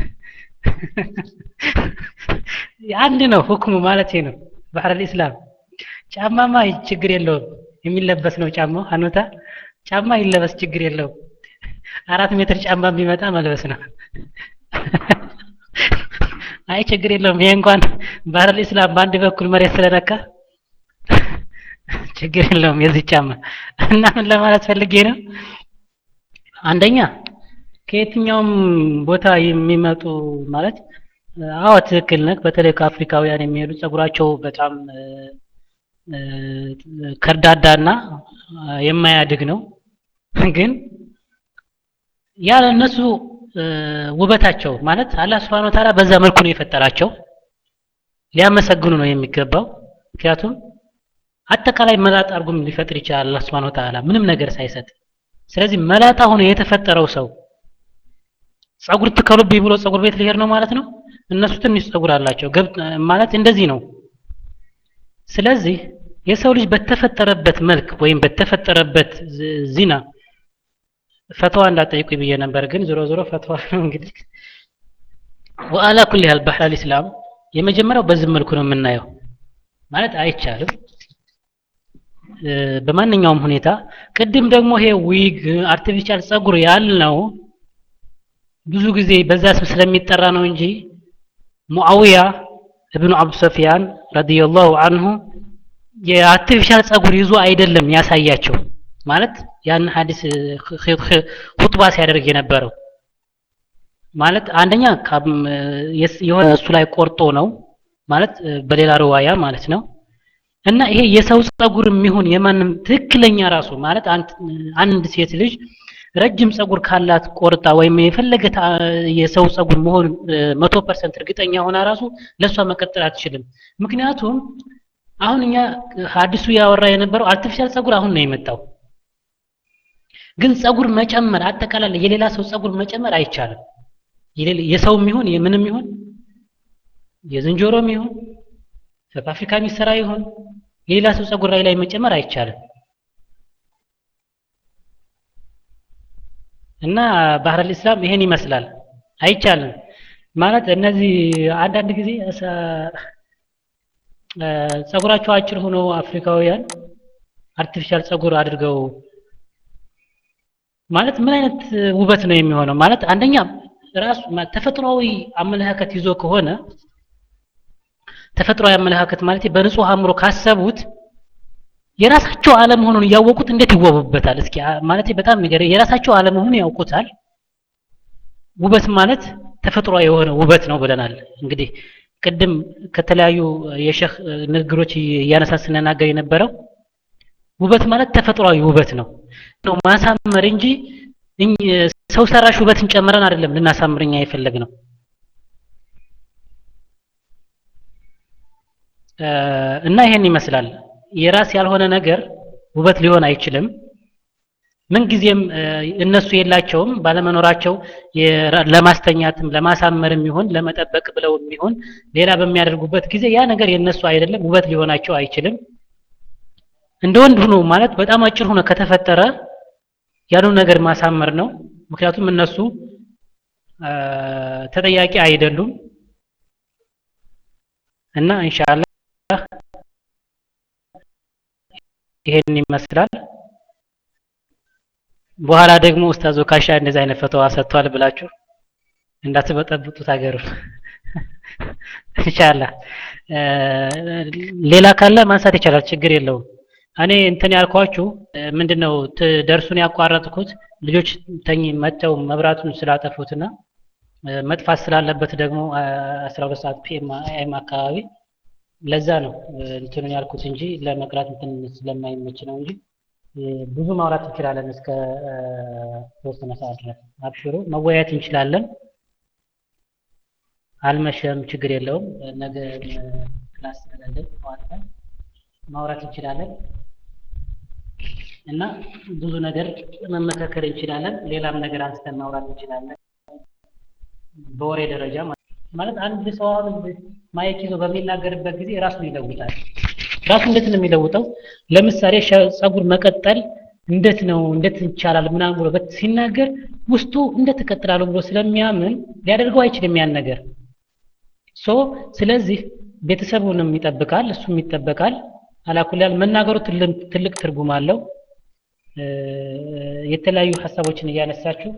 አንድ ነው ሁክሙ ማለት ነው ባህር ኢስላም ጫማማ ችግር የለውም የሚለበስ ነው ጫማው ሀኑታ ጫማ ይለበስ ችግር የለውም አራት ሜትር ጫማ ቢመጣ መልበስ ነው አይ ችግር የለውም ይሄ እንኳን ባህር ኢስላም በአንድ በኩል መሬት ስለነካ ችግር የለውም የዚህ ጫማ እና ምን ለማለት ፈልጌ ነው አንደኛ ከየትኛውም ቦታ የሚመጡ ማለት አዎ ትክክል ነህ። በተለይ ከአፍሪካውያን የሚሄዱ ጸጉራቸው በጣም ከርዳዳና የማያድግ ነው። ግን ያለ እነሱ ውበታቸው ማለት አላህ Subhanahu Wa Ta'ala በዛ መልኩ ነው የፈጠራቸው። ሊያመሰግኑ ነው የሚገባው። ምክንያቱም አጠቃላይ መላጣ አድርጎም ሊፈጥር ይችላል አላህ Subhanahu Wa Ta'ala ምንም ነገር ሳይሰጥ። ስለዚህ መላጣ ሆኖ የተፈጠረው ሰው ጸጉር ትከሉብኝ ብሎ ጸጉር ቤት ሊሄድ ነው ማለት ነው። እነሱ ትንሽ ጸጉር አላቸው ማለት እንደዚህ ነው። ስለዚህ የሰው ልጅ በተፈጠረበት መልክ ወይም በተፈጠረበት ዚና ፈትዋ እንዳጠይቁኝ ብዬ ነበር፣ ግን ዞሮ ዞሮ ፈትዋ ነው እንግዲህ። ወአላ ኩል ያህል ባህል ኢስላም የመጀመሪያው በዚህ መልኩ ነው የምናየው። ማለት አይቻልም በማንኛውም ሁኔታ። ቅድም ደግሞ ይሄ ዊግ አርቲፊሻል ጸጉር ያልነው ብዙ ጊዜ በዛ ስም ስለሚጠራ ነው እንጂ ሙአዊያ እብኑ አብዱ ሰፊያን ረዲየላሁ አንሁ የአርቲፊሻል ጸጉር ይዞ አይደለም ያሳያቸው ማለት ያን ሐዲስ ሁጥባ ሲያደርግ የነበረው ማለት አንደኛ የሆነ እሱ ላይ ቆርጦ ነው ማለት በሌላ ርዋያ ማለት ነው እና ይሄ የሰው ጸጉር የሚሆን የማንም ትክክለኛ ራሱ ማለት አንድ ሴት ልጅ ረጅም ጸጉር ካላት ቆርጣ ወይም የፈለገ የሰው ጸጉር መሆን መቶ ፐርሰንት እርግጠኛ ሆና ራሱ ለእሷ መቀጠል አትችልም። ምክንያቱም አሁን እኛ ሀዲሱ ያወራ የነበረው አርቲፊሻል ጸጉር አሁን ነው የመጣው። ግን ጸጉር መጨመር አጠቃላይ የሌላ ሰው ጸጉር መጨመር አይቻልም። የሰውም ይሁን የምንም ይሁን የዝንጀሮም ይሁን ሳውት አፍሪካ የሚሰራ ይሁን የሌላ ሰው ጸጉር ላይ ላይ መጨመር አይቻልም። እና ባህር ኢስላም ይሄን ይመስላል። አይቻልም ማለት እነዚህ አንዳንድ ጊዜ ጸጉራቸው አጭር ሆኖ አፍሪካውያን አርቲፊሻል ጸጉር አድርገው ማለት ምን አይነት ውበት ነው የሚሆነው? ማለት አንደኛ ራሱ ተፈጥሯዊ አመለካከት ይዞ ከሆነ ተፈጥሯዊ አመለካከት ማለት በንጹህ አእምሮ ካሰቡት የራሳቸው አለመሆኑን እያወቁት እንዴት ይዋቡበታል? እስኪ ማለት በጣም ነገር የራሳቸው አለመሆኑን ያውቁታል። ውበት ማለት ተፈጥሯዊ የሆነ ውበት ነው ብለናል። እንግዲህ ቅድም ከተለያዩ የሸህ ንግግሮች እያነሳ ስንናገር የነበረው ውበት ማለት ተፈጥሯዊ ውበት ነው ነው ማሳመር እንጂ ሰው ሰራሽ ውበትን ጨምረን አይደለም ልናሳምርኛ የፈለግ ነው። እና ይሄን ይመስላል። የራስ ያልሆነ ነገር ውበት ሊሆን አይችልም። ምንጊዜም እነሱ የላቸውም ባለመኖራቸው ለማስተኛትም ለማሳመርም ይሁን ለመጠበቅ ብለውም ይሁን ሌላ በሚያደርጉበት ጊዜ ያ ነገር የነሱ አይደለም፣ ውበት ሊሆናቸው አይችልም። እንደ ወንድ ሆኖ ማለት በጣም አጭር ሆኖ ከተፈጠረ ያሉ ነገር ማሳመር ነው። ምክንያቱም እነሱ ተጠያቂ አይደሉም እና ኢንሻአላህ ይሄን ይመስላል። በኋላ ደግሞ ኡስታዝ ወካሻ እንደዚህ አይነት ፈተዋ ሰጥቷል ብላችሁ እንዳትበጠብጡት ሀገሩን ኢንሻአላህ። ሌላ ካለ ማንሳት ይቻላል፣ ችግር የለውም። እኔ እንትን ያልኳችሁ ምንድነው ደርሱን ያቋረጥኩት ልጆች ተኝ መተው መብራቱን ስላጠፉትና መጥፋት ስላለበት ደግሞ 12 ሰዓት ፒኤም ኤም አካባቢ ለዛ ነው እንትኑን ያልኩት እንጂ ለመቅራት እንትን ስለማይመች ነው እንጂ ብዙ ማውራት እንችላለን እስከ ተወሰነ ሰዓት ድረስ። አብሽሩ መወያየት እንችላለን። አልመሸም፣ ችግር የለውም። ነገ ክላስ ስለሌለን ጠዋት ላይ ማውራት እንችላለን እና ብዙ ነገር መመካከር እንችላለን። ሌላም ነገር አንስተን ማውራት እንችላለን። በወሬ ደረጃ ማለት አንድ ሰው አሁን ማይክ ይዞ በሚናገርበት ጊዜ ራሱን ይለውጣል። ራሱ እንዴት ነው የሚለውጠው? ለምሳሌ ጸጉር መቀጠል እንዴት ነው እንዴት ይቻላል ምናምን ብሎ ሲናገር ውስጡ እንዴት እቀጥላለሁ ብሎ ስለሚያምን ሊያደርገው አይችልም ያን ነገር ሶ ስለዚህ ቤተሰቡንም ይጠብቃል፣ እሱም ይጠበቃል። አላኩላል መናገሩ ትልቅ ትርጉም አለው። የተለያዩ ሀሳቦችን እያነሳችሁ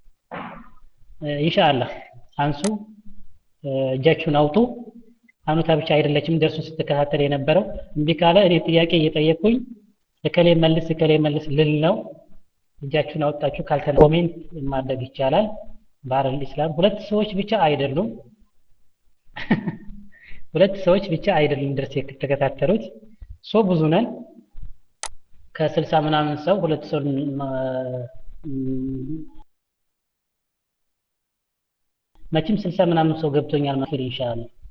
ኢንሻአላህ አንሱ፣ እጃችሁን አውጡ። አኑታ ብቻ አይደለችም ደርሱን ስትከታተል የነበረው። እምቢ ካለ እኔ ጥያቄ እየጠየቅኩኝ እከሌ መልስ እከሌ መልስ ልል ነው። እጃችሁን አወጣችሁ ካልተነ ኮሜንት ማድረግ ይቻላል። ባህረል ኢስላም ሁለት ሰዎች ብቻ አይደሉም። ሁለት ሰዎች ብቻ አይደለም ድረስ የተከታተሉት ሶ ብዙ ነን ከስልሳ ምናምን ሰው ሁለት ሰው መቼም ስልሳ ምናምን ሰው ገብቶኛል ማለት ኢንሻአላህ